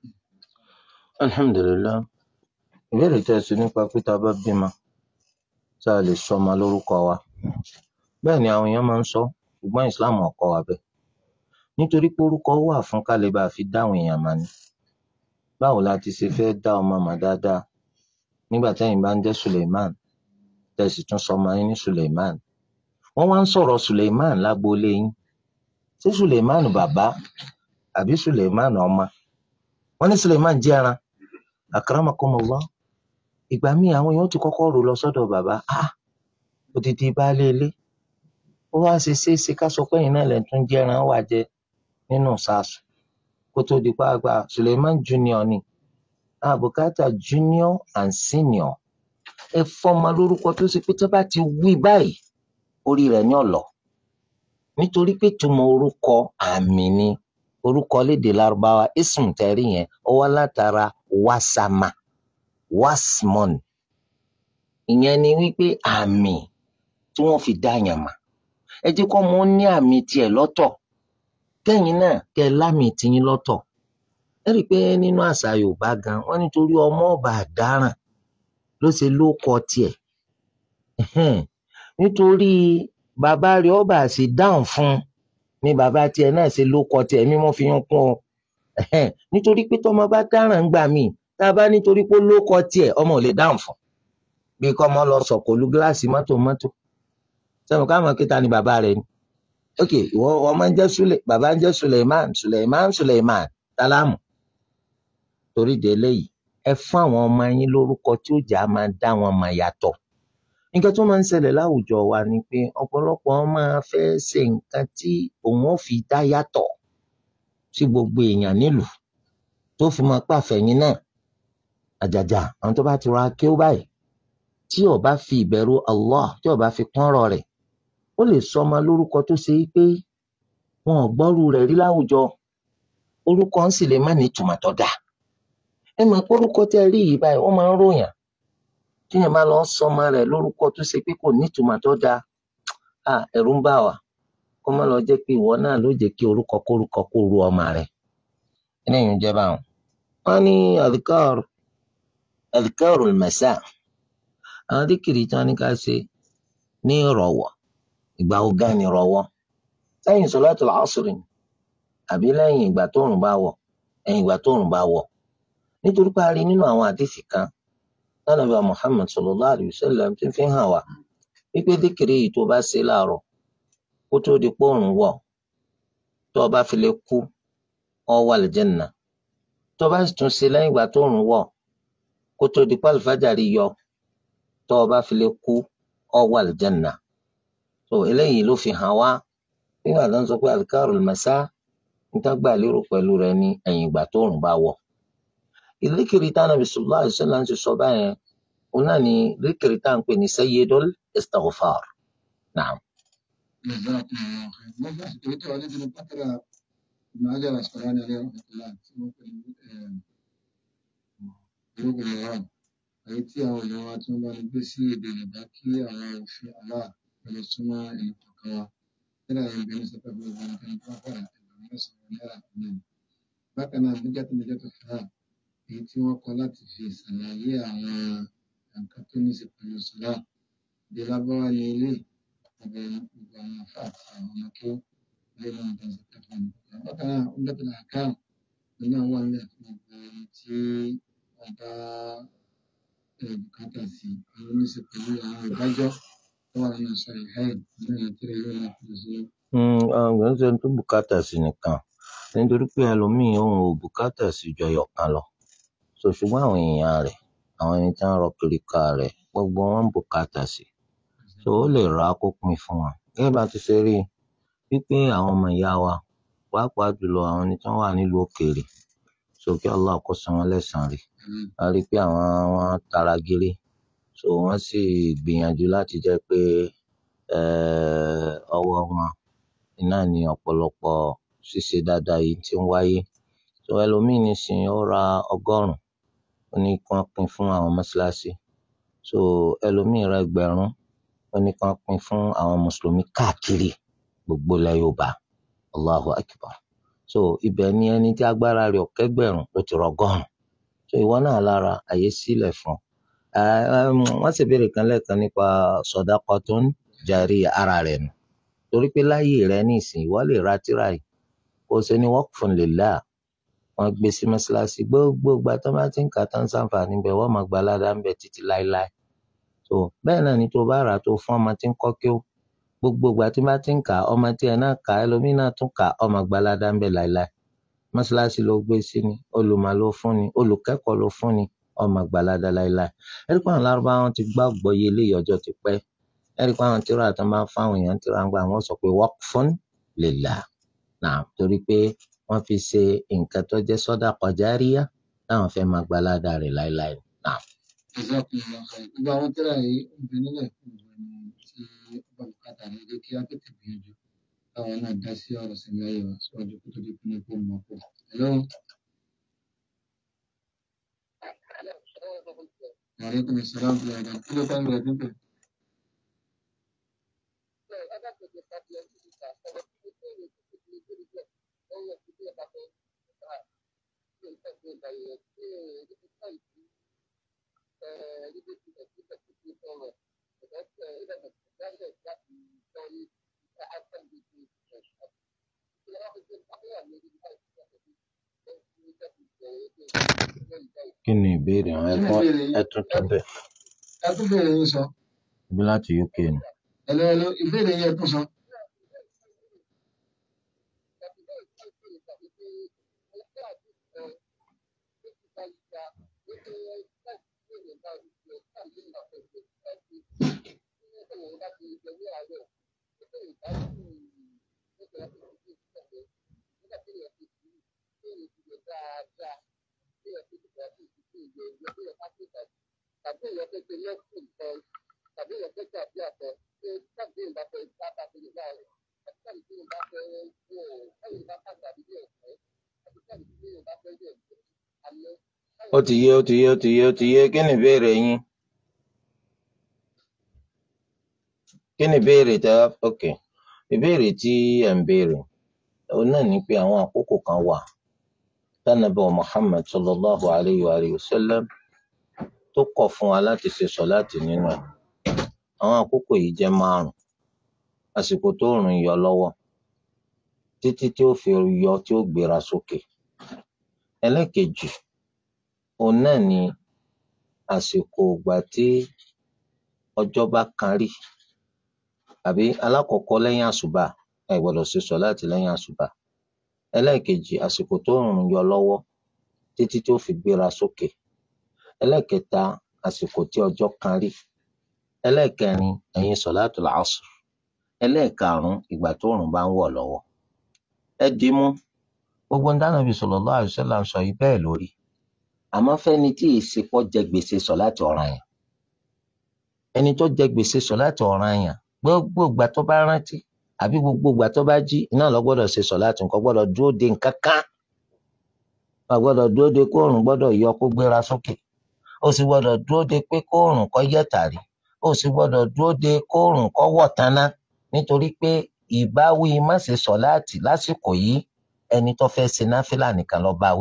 S2: alhamdulilayi ìbéèrè tẹ́ ẹ sọ nípa pé tá a bá bímọ tá a lè sọ ọmọ lórúkọ wa bẹ́ẹ̀ ni àwọn èèyàn máa ń sọ ṣùgbọ́n islam ò kọ́ wa bẹ́ẹ̀ nítorí pé orúkọ wà fún kálíbà fi dáhùn èèyàn mà ní báwo la ti ṣe fẹ́ dá ọmọ mà dáadáa nígbà tẹ́yìn bá ń jẹ́ suleiman tẹ̀sí tún sọ ọmọ yín ní suleiman wọ́n wá ń sọ̀rọ̀ suleiman lágboolé yín ṣé suleiman bàbá àbí suleiman ọmọ wọ́n ní suleiman jẹ́ ẹran akramakumullah ìgbà míì àwọn èèyàn ti kọ́kọ́ rò lọ sọ́dọ̀ bàbá ah odidi baálé ilé ó wá ṣe ṣe é ṣe ká sọ pé ẹ̀yin náà lẹ̀ tún jẹ́ ẹran wà jẹ nínú sàásù kó tó di pàgbà suleiman junior ni àbùkátà junior and senior ẹ fọmọ lórúkọ tó ṣe pé tó bá ti wí báyìí orí rẹ̀ ní ọ̀lọ́ nítorí pé túmọ̀ orúkọ àmì ni orúkọ lédè lárúbáwá ism tẹ́rí yẹn ó wá látara wasama wasmon ìyẹn ni wípé àmì tí wọ́n fi dá yàn mà ẹ jẹ́ kó mọ ní àmì tiẹ̀ lọ́tọ̀ kẹ́yìn náà kẹ́ ẹ lámì tiyín lọ́tọ̀ ẹ rí i pé nínú àṣà yorùbá gan wọ́n nítorí ọmọ ọba àdáràn ló ṣe ló kọ tiẹ̀ Ẹhẹ́n. nítorí bàbá rẹ̀ ọba àṣì dáhùn fún un ni bàbá tiẹ̀ náà ṣe ló kọ tiẹ̀ mímọ́ fi ń kún ọ Ẹhẹ́n. nítorí pé tọmọ bá dáràn gbà mí tá a bá nítorí pé ó ló kọ tiẹ̀ ọmọ ò lè dáhùn fún bí kọ́ ọmọ lọ sọ̀kòlù gíláàsì mọ́tò mọ́tò sẹ́mi káwọn kíta ni bàbá rẹ̀ ni ok ìwọ ọmọ ń jẹ́ sule bàbá ń jẹ́ suleiman suleiman suleiman sálámù torí de eléyìí ẹ fún àwọn ọmọ yín lórúkọ tí ó jà máa dá wọn mọ̀ yàtọ̀ nǹkan tó máa ń ṣẹlẹ̀ láwùjọ wa ni pé ọ̀pọ̀lọpọ̀ máa fẹ́ ṣe nǹkan tí òun ò fi dá yàtọ̀ sí gbogbo èèyàn nílùú tó fi máa pàfẹ́yìn náà àjàjà àwọn tó bá ti ra kí ó báyìí tí ó bá fi ìbẹ̀rù Allah tí ó bá fi pọ́nrọ̀ rẹ̀ ó lè sọ ọmọ lórúkọ tó ṣe pé wọn ò gbọ́rú rẹ̀ rí láwùjọ orúkọ ń sì lè má ní ìtumọ̀ tó dáa ẹ mọ̀ pé orúkọ tẹ́ rí yìí báyìí wọ́n máa ń ròyàn tíyẹn bá lọ sọ ọmọ rẹ̀ lórúkọ tó ṣe pé kò ní ìtumọ̀ tó dáa à ẹ̀rù ń bà wá kó má lọ jẹ́ pé ìwọ náà ló jẹ́ kí orúkọ kórúkọ kó ru ọmọ rẹ̀ eléyìí ń jẹ́ báwọn. wọ́n ní adhkar adhkar al-masa àwọn díkìrì tí wọ́n ní ká ṣe ní ìrọ̀wọ́ ìgbà ogán ni ìrọ̀wọ́ lẹ́yìn sọlátul asri ni àbí lẹ́yìn ìgbà tóòrùn bá wọ̀ ẹ̀yìn ìgbà tóòrùn bá wọ̀ nítorí pé a rí nínú àwọn àdìsí kan lánàbí wa Muhammad sallallahu alayhi wa sallam ti fi hàn wá wípé díkìrì yìí tó bá ṣe láàárọ̀ kó tó di póòrùn wọ̀ tó o bá fi lè kú ọ wà lìjẹ́nà tó o bá sì tún ṣe lẹ́yìn ìgbà tóòrùn wọ̀ kó tó di pálífàjárì yọ tó o bá fi lè kú ọ wà lìjẹ́nà so eléyìí ló fi hàn wá nígbà tó ń sọ pé adhkarul masa níta gbà lérò pẹ̀lú rẹ̀ ní ẹ̀yìn ìgbà tóòrùn bá wọ̀ ìlékiri tá nàbì sallallahu alaihi wasallam ti sọ báyẹn òun náà ni ìlékiri tá à ń pè ní sayyidul istighfar naam.
S1: jazakumullahu khair wọ́n bá èyí tó wà níbi ní pátárà ibn hajar asqalani alayhi rahmatullah tí wọ́n pè ní gbogbo mìíràn èyí tí àwọn èèyàn wa tí wọ́n bá ní gbé sí èdè yorùbá kí àwọn òfin àlá pẹ̀lú súnmọ́ ẹnì kọ̀ọ̀kan wa nígbà yẹn bí ní sọpẹ́ bí wọ́n kàn tó wà fẹ́ràn ẹgbẹ̀rún mẹ́sàn-án náírà náà bákan náà níjà tó níjà tó fẹ́ràn èyí tí wọ́n kọ láti fi ṣàlàyé àwọn nǹkan tó ní í ṣe pẹ̀lú sọ́lá bí lábáwá ní ilé ọ̀bẹ gbogbo àwọn afá àti àwọn ọmọ kí ilé náà tó ń ṣe pẹ̀lú ọmọ bákan náà ó dẹ́kun àkáàm nínú àwọn wà nílẹ̀ fún gbogbo ẹni tí wọ́n bá eh, bùkátà sí àwọn oníṣe pẹ̀lú àwọn ìdájọ́ tó wà nínú sọ̀rọ̀ ìhẹ́ẹ̀ nínú ìyàtúrẹ̀ yóò náà fi ṣe
S2: àwọn ṣe tó bùkátà sí nìkan nítorí pé ẹlòmíì òun ò bùkátà sí ju ẹyọ kan lọ so ṣùgbọ́n àwọn èèyàn rẹ̀ àwọn ẹni tí wọ́n rọ kiri ká rẹ̀ gbogbo wọn ń bùkátà sí so ó lè ra kó pín fún wọn gẹ́gẹ́ bá ti ṣe rí i wípé àwọn ọmọ ìyá wa pàápàá jùlọ àwọn ẹni tí wọ́n wà nílùú òkèèrè so kí Allah kó san wọ́n lẹ́san rí a rí i pé àwọn wọn tara gírí so wọ́n sì gbìyànjú láti jẹ́ pé eh, ọwọ́ wọn iná ní ọ̀pọ̀lọpọ̀ ṣíṣe dáadáa yìí tí ń wáyé so ẹlòmíín nísìnyí ó ra ọgọ́rùn ó ní kí wọ́n pín fún àwọn mọ́ṣáláṣí so ẹlòmíín ra ẹgbẹ̀rún ó ní kí wọ́n pín fún àwọn mùsùlùmí káàkiri gbogbo ilẹ̀ Yorùbá Allahu Akbar so ibẹ̀ ni ẹni tí agbára rẹ̀ ọ̀kẹ́gbẹ̀rún ló ti rọgọ́rùn so ìwọ náà lára àyè sílẹ̀ fún ẹ wọ́n sì béèrè kan lẹ́ẹ̀kan nípa sadaqatun jariya ara rẹ̀ nù torí pé láyé rẹ̀ ní ìsìn ìwọ lè ra tírà yìí kó o ṣe ní waqfun lillah wọ́n gbé sí mọ́ṣáláṣí gbogbo ìgbà tó bá ti ń kà tán sáǹfààní bẹ̀ wọ́n máa gba aládàá ń bẹ̀ títí láéláé so bẹ́ẹ̀ náà ni tó bá rà á tó fún ọmọ tí ń kọ́ kí ó gbogbo ìgbà tí bá ti ń kà á ọmọ tí ẹ náà kà á ẹlòmíín náà tún kà á ọmọ gba aládàá ń bẹ̀ láéláé mọ́ṣáláṣí ló gbé sí ni olùmọ̀ ló fún ni olùkẹ́kọ̀ọ́ ló fún ni ọmọ gba aládàá láéláé ẹ̀rí pé àwọn lárúbáwọn ti gbàgbọ́ yé eléyìí ọjọ́ ti pẹ́ ẹ̀rí pé àwọn tíra tó máa ń fáwọn èèyàn tíra ń gbà wọ́n sọ pé waqfun lillah náà torí pé wọ́n fi ṣe nǹkan tó jẹ́ sadaqa jariyah táwọn fẹ́ máa gba aládàá rẹ̀ láéláé náà.
S1: Jazakumullahu khairan. gbogbo àwọn tírà yìí ń bẹ nílẹ̀ fún gbogbo ẹni tí ó bá bùkátà ní jẹ́ kí á tètè gbìyànjú káwọn náà dá sí ọ̀rọ̀ sẹ́mi ayé wa síwájú kó tó di pé kó mọ̀ pọ̀. Hello. Aleykum salaam wa rahmatulah. Kí ló bá ń bẹ̀rẹ̀ tó ń bẹ̀rẹ̀?
S2: kí ni ìbéèrè àwọn
S1: Kí ni
S2: ẹ̀kọ́
S1: ìbéèrè yín?
S2: ẹ̀túntún bẹ̀
S1: Ẹ tún bẹ̀rẹ̀ yín sọ.
S2: bí láti UK ni.
S1: Hello, hello. Ìbéèrè yín ẹ tún sọ.
S2: ó ti yé ó ti yé ó ti yé ó ti yé kí ni ìbéèrè yín kí ni ìbéèrè tẹ ok ìbéèrè tí ẹ̀ ń béèrè òun náà ní pé àwọn àkókò kan wà tánàbà Muhammad sallallahu alayhi wa alihi wa sallam tó kọ̀ fún wa láti ṣe sọ̀láàtì nínú ẹ̀ àwọn àkókò yìí jẹ́ márùn àsìkò tó rùn yọ lọ́wọ́ títí tí ó fi yọ tí ó gbéra sókè ẹlẹ́kejì òun náà ni àsìkò ìgbà tí ọjọ́ bá kan rí àbí alákọ̀ọ́kọ́ lẹ́yìn àṣùbà ẹ gbọ́dọ̀ ṣe sọ̀láàtì lẹ́yìn àṣùbà ẹlẹ́ẹ̀kejì àsìkò tó rùn yọ lọ́wọ́ títí tí ó fi gbéra sókè ẹlẹ́ẹ̀kẹta àsìkò tí ọjọ́ kan rí ẹlẹ́ẹ̀kẹrin ẹ̀yìn sọ̀láàtù làásù ẹlẹ́ẹ̀karùn ìgbà tó rùn bá ń wọ̀ lọ́wọ́ ẹ dì í mú gbogbo ń dáná bí sallallahu alaihi wasallam sọ yìí bẹ́ẹ̀ lórí àmọ́ fẹ́ni tí ìsìnkọ́ jẹ gbèsè sọ̀láàtì ọ̀ranyàn ẹni tó jẹ gbèsè sọ̀láàtì ọ̀ranyàn gbogbo ìgbà tó bá rántí àbí gbogbo ìgbà tó bá jí iná lọ gbọ́dọ̀ ṣe sọ̀láàtì nǹkan gbọ́dọ̀ dúró de nǹkan kan wọ́n gbọ́dọ̀ dúró de kóòrùn gbọ́dọ̀ yọ kó gbéra sókè ó sì gbọ́dọ̀ dúró de pé kóòrùn kó yẹ̀ tàrí ó sì gbọ́dọ̀ dúró de kóòrùn kó wọ̀ taná nítorí pé ìbáwí má ṣe sọ̀láàtì lásìkò yìí ẹni tó fẹ́ ṣe náfìlà nìkan ló bá wí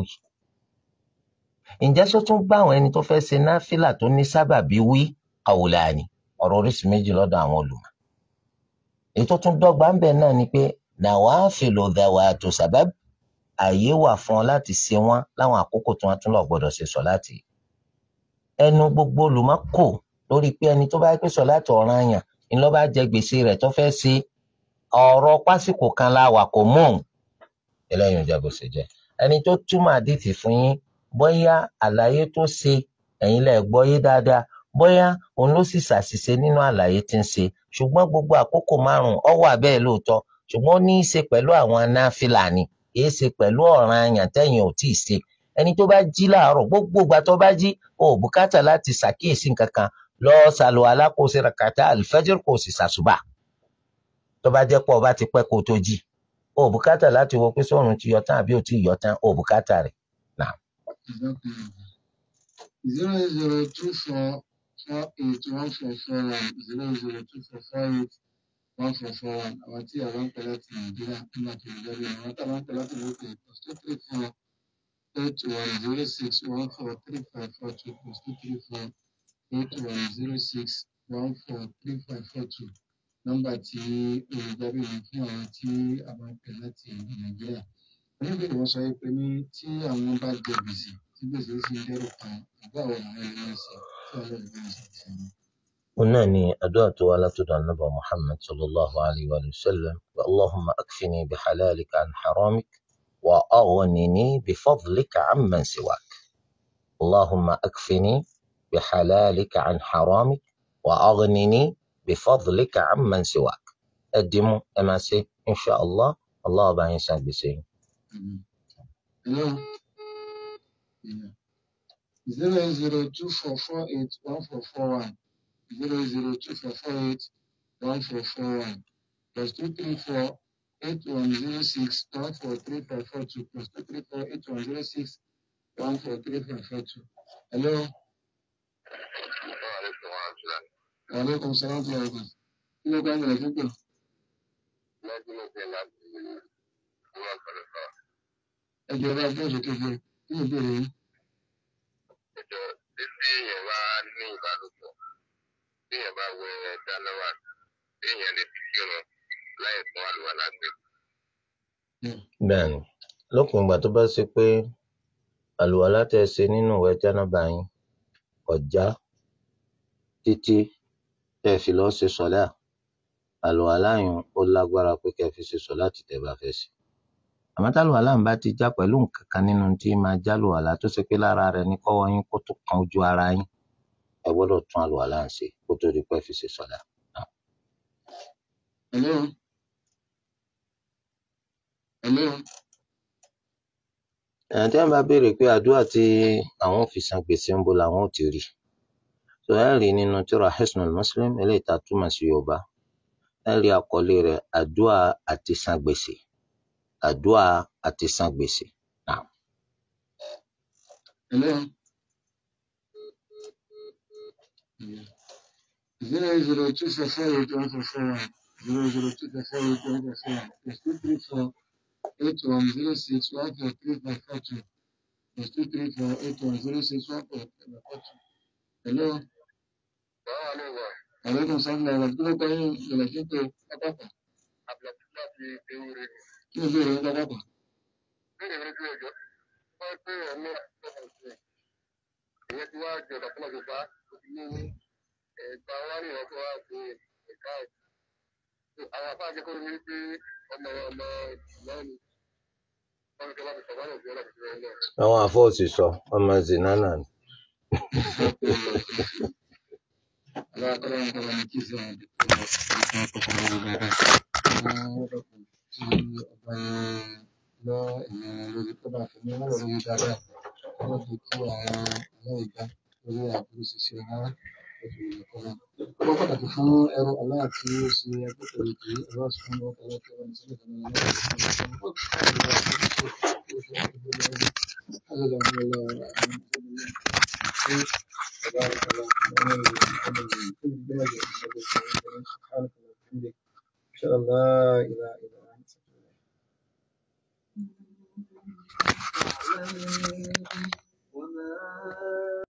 S2: ǹjẹ́ sọ tún bá àwọn ẹni tó fẹ́ ṣe náfìlà tó ní sábàbí wí qawlani ọ̀rọ̀ oríṣi méjì lọ́dọ̀ àwọn olùmọ̀ èyí tó tún dọ́gba ń bẹ̀ náà ni pé nawafilu dhawatu sabab ààyè wà fún ọ láti ṣe wọn láwọn àkókò tí wọn tún lọ gbọ́dọ̀ ṣe sọ̀láàtì ẹnu gbogbo olùmọ̀ kò lórí pé ẹni tó bá pè sọ̀láàtì ọ̀ranyàn ni ló bá jẹ gbèsè rẹ̀ tó fẹ́ ṣe ọ̀rọ̀ pásìkò kan la wà kò mú òun eléyìí ò jẹ́ bó ṣe jẹ́ ẹni tó túmọ̀ àdìtì fún yín bóyá àlàyé tó ṣe ẹ̀yin lẹ gbọ́ yé dáadáa bóyá òun ló sì ṣàṣìṣe nínú àlàyé tí ń ṣe ṣùgbọ́n gbogbo àkókò márùn-ún ó wà bẹ́ẹ̀ lóòótọ́ ṣùgbọ́n ó ní í ṣe pẹ̀lú àwọn náfìlà ni kì í ṣe pẹ̀lú ọ̀ranyàn tẹ́yin ò tíì ṣe ẹni tó bá jí láàárọ̀ gbogbo ìgbà tó bá jí o ò bùkátà láti ṣàkíyèsí nǹkan kan lọ ṣàlùwàlá kó o ṣe rakata alifajir kó o sì ṣàṣùbà tó bá jẹ́ pé o bá ti pẹ́ kó o tó jí o ò bùkátà láti wo pé sọ́run ti yọ tán àbí o ti yọ tán o ò bùkátà rẹ̀.
S1: zero zero two four four eight one four four one zero zero two four four eight one four four one àwọn tí àwọn ń pè láti nàìjíríà nígbà tó ń jáde àwọn tí àwọn ń pè láti lókè plus two three four eight one zero six one four three five four two plus two three four eight one zero six one four three five four two nọ́mbà tí olùjábí ní fún àwọn tí àwọn ń pè láti nàìjíríà oníbèrè wọn sọ pé ní tí àwọn bá jẹ gbèsè tí gbèsè sì ń dẹrù kan àgbà àwọn àwọn ẹni ẹsẹ tí ọlọ́run bá ń ṣe fún wọn.
S2: òun náà ni àdúrà tó wá látọ̀dọ̀ anábà muhammad sallallahu alayhi wa sallam wa allahumma akfini bi halalika an haramik wa aghnini bi fadlika amman siwak allahumma akfini bi halalika an haramik wa aghnini bi fadlika amman siwak ẹ dìímú ẹ máa ṣe insha allah allah bá yín san gbèsè yín.
S1: Amen. Hello. Yeah. Zero zero two four four eight one four four one. Zero zero two four four eight one four four one. Plus two three four eight one zero six one four three five four two. Plus two three four eight one zero six one four three five four two. Hello. Aleykum salaam wa rahmatulah. Kí ló gbàgbọ́ rẹ̀ fún pé? Ẹ jẹ́ bá gbọ́ òṣèké fún ẹ. Kí ni ìbéèrè yín?
S4: ẹjọ títí èèyàn bá ní ìbálòpọ̀ tí èèyàn bá wẹ dánáwà tí èèyàn lè fi kírun láì fún àlùwàlá gbé.
S2: bẹ́ẹ̀ni lópin ìgbà tó bá ṣe pé àlùwàlá tẹ́ ẹ ṣe nínú ìwẹ̀ jánábà yín ọjà títí tẹ́ ẹ fi lọ ṣe sọlá àlùwàlá yín ó lágbára pé kẹ́ ẹ fi ṣe sọlá tí tẹ́ bá fẹ́ ṣe àmọ́ tálùwàlá ń bá ti já pẹ̀lú nǹkan kan nínú tí máa já lùwàlá tó ṣe pé lára rẹ̀ ní kọ́wọ́ yín kó tó kan ojú ara yín ẹ gbọ́dọ̀ tún àlùwàlá ń ṣe kó tó di pé ẹ fi ṣe sọlá.
S1: Hello. Hello.
S2: ẹ̀yìn tí wọ́n bá béèrè pé àdúrà tí àwọn ò fi san gbèsè ń bo làwọn ò ti rí tó ẹ rí nínú tírà Hisnul Muslim eléyìí tá a túmọ̀ sí Yorùbá ẹ rí àkọlé rẹ̀ àdúrà àti san gbèsè àdúrà àti san gbèsè. Naam.
S1: Hello. Zero zero two four four eight one four four one. Zero zero two four four eight one four four one. Plus two three four eight one zero six one four three five four two. Plus two three four eight one zero six one four three five four two. Hello.
S4: báwa ló wà
S1: Aleykum salaam wa rahmatulah. Kí ló kọ́ yín ìrìnàjò fún pé pápákọ̀?
S4: àbùlàtí láti ewúre ni.
S1: Kí ló béèrè yín pápákọ̀?
S4: bẹ́ẹ̀ ni ojú ẹjọ́ wọ́n pé ọ̀nà ìjọba ìṣe ìyẹn ti wá jẹ ọ̀dà fúnra gbogbo ó ti ní ẹ̀gbà wárí ọkọ̀ wá sí ẹ̀ka ẹ̀. àwọn afá akẹ́kọ̀ọ́ ní wípé ọmọ ọmọ ìmọ̀ ni wọ́n ti wá fi sọ̀rọ̀ ọ̀dọ̀ ọ̀dọ̀ ọ̀dọ̀ ọ̀dọ̀
S2: àwọn àfọwọ́sì sọ ọmọ zinana ni.
S1: Allah ya kara maka wani kisa da kuma kuma kuma kuma kuma kuma tí ọba yẹn lọ ìyẹn lórí tó bá fi ní wọn lórí dáadáa wọn lè kí àwọn aláìgbá lórí àbúrò ṣiṣẹ rárá lórí ìyẹ̀kọ́ náà. ó pàtàkì fún ẹrú aláàtí ó ṣe agbẹ́kọ̀ọ́ ìpè ẹ̀rọ àṣùwọ̀n ọkọ̀ ọlọ́kẹ́ wọn sílẹ̀ kan náà lọ́wọ́ تبارك الله سبحانك اللهم وبحمدك أشهد أن لا إله إلا أنت أستغفرك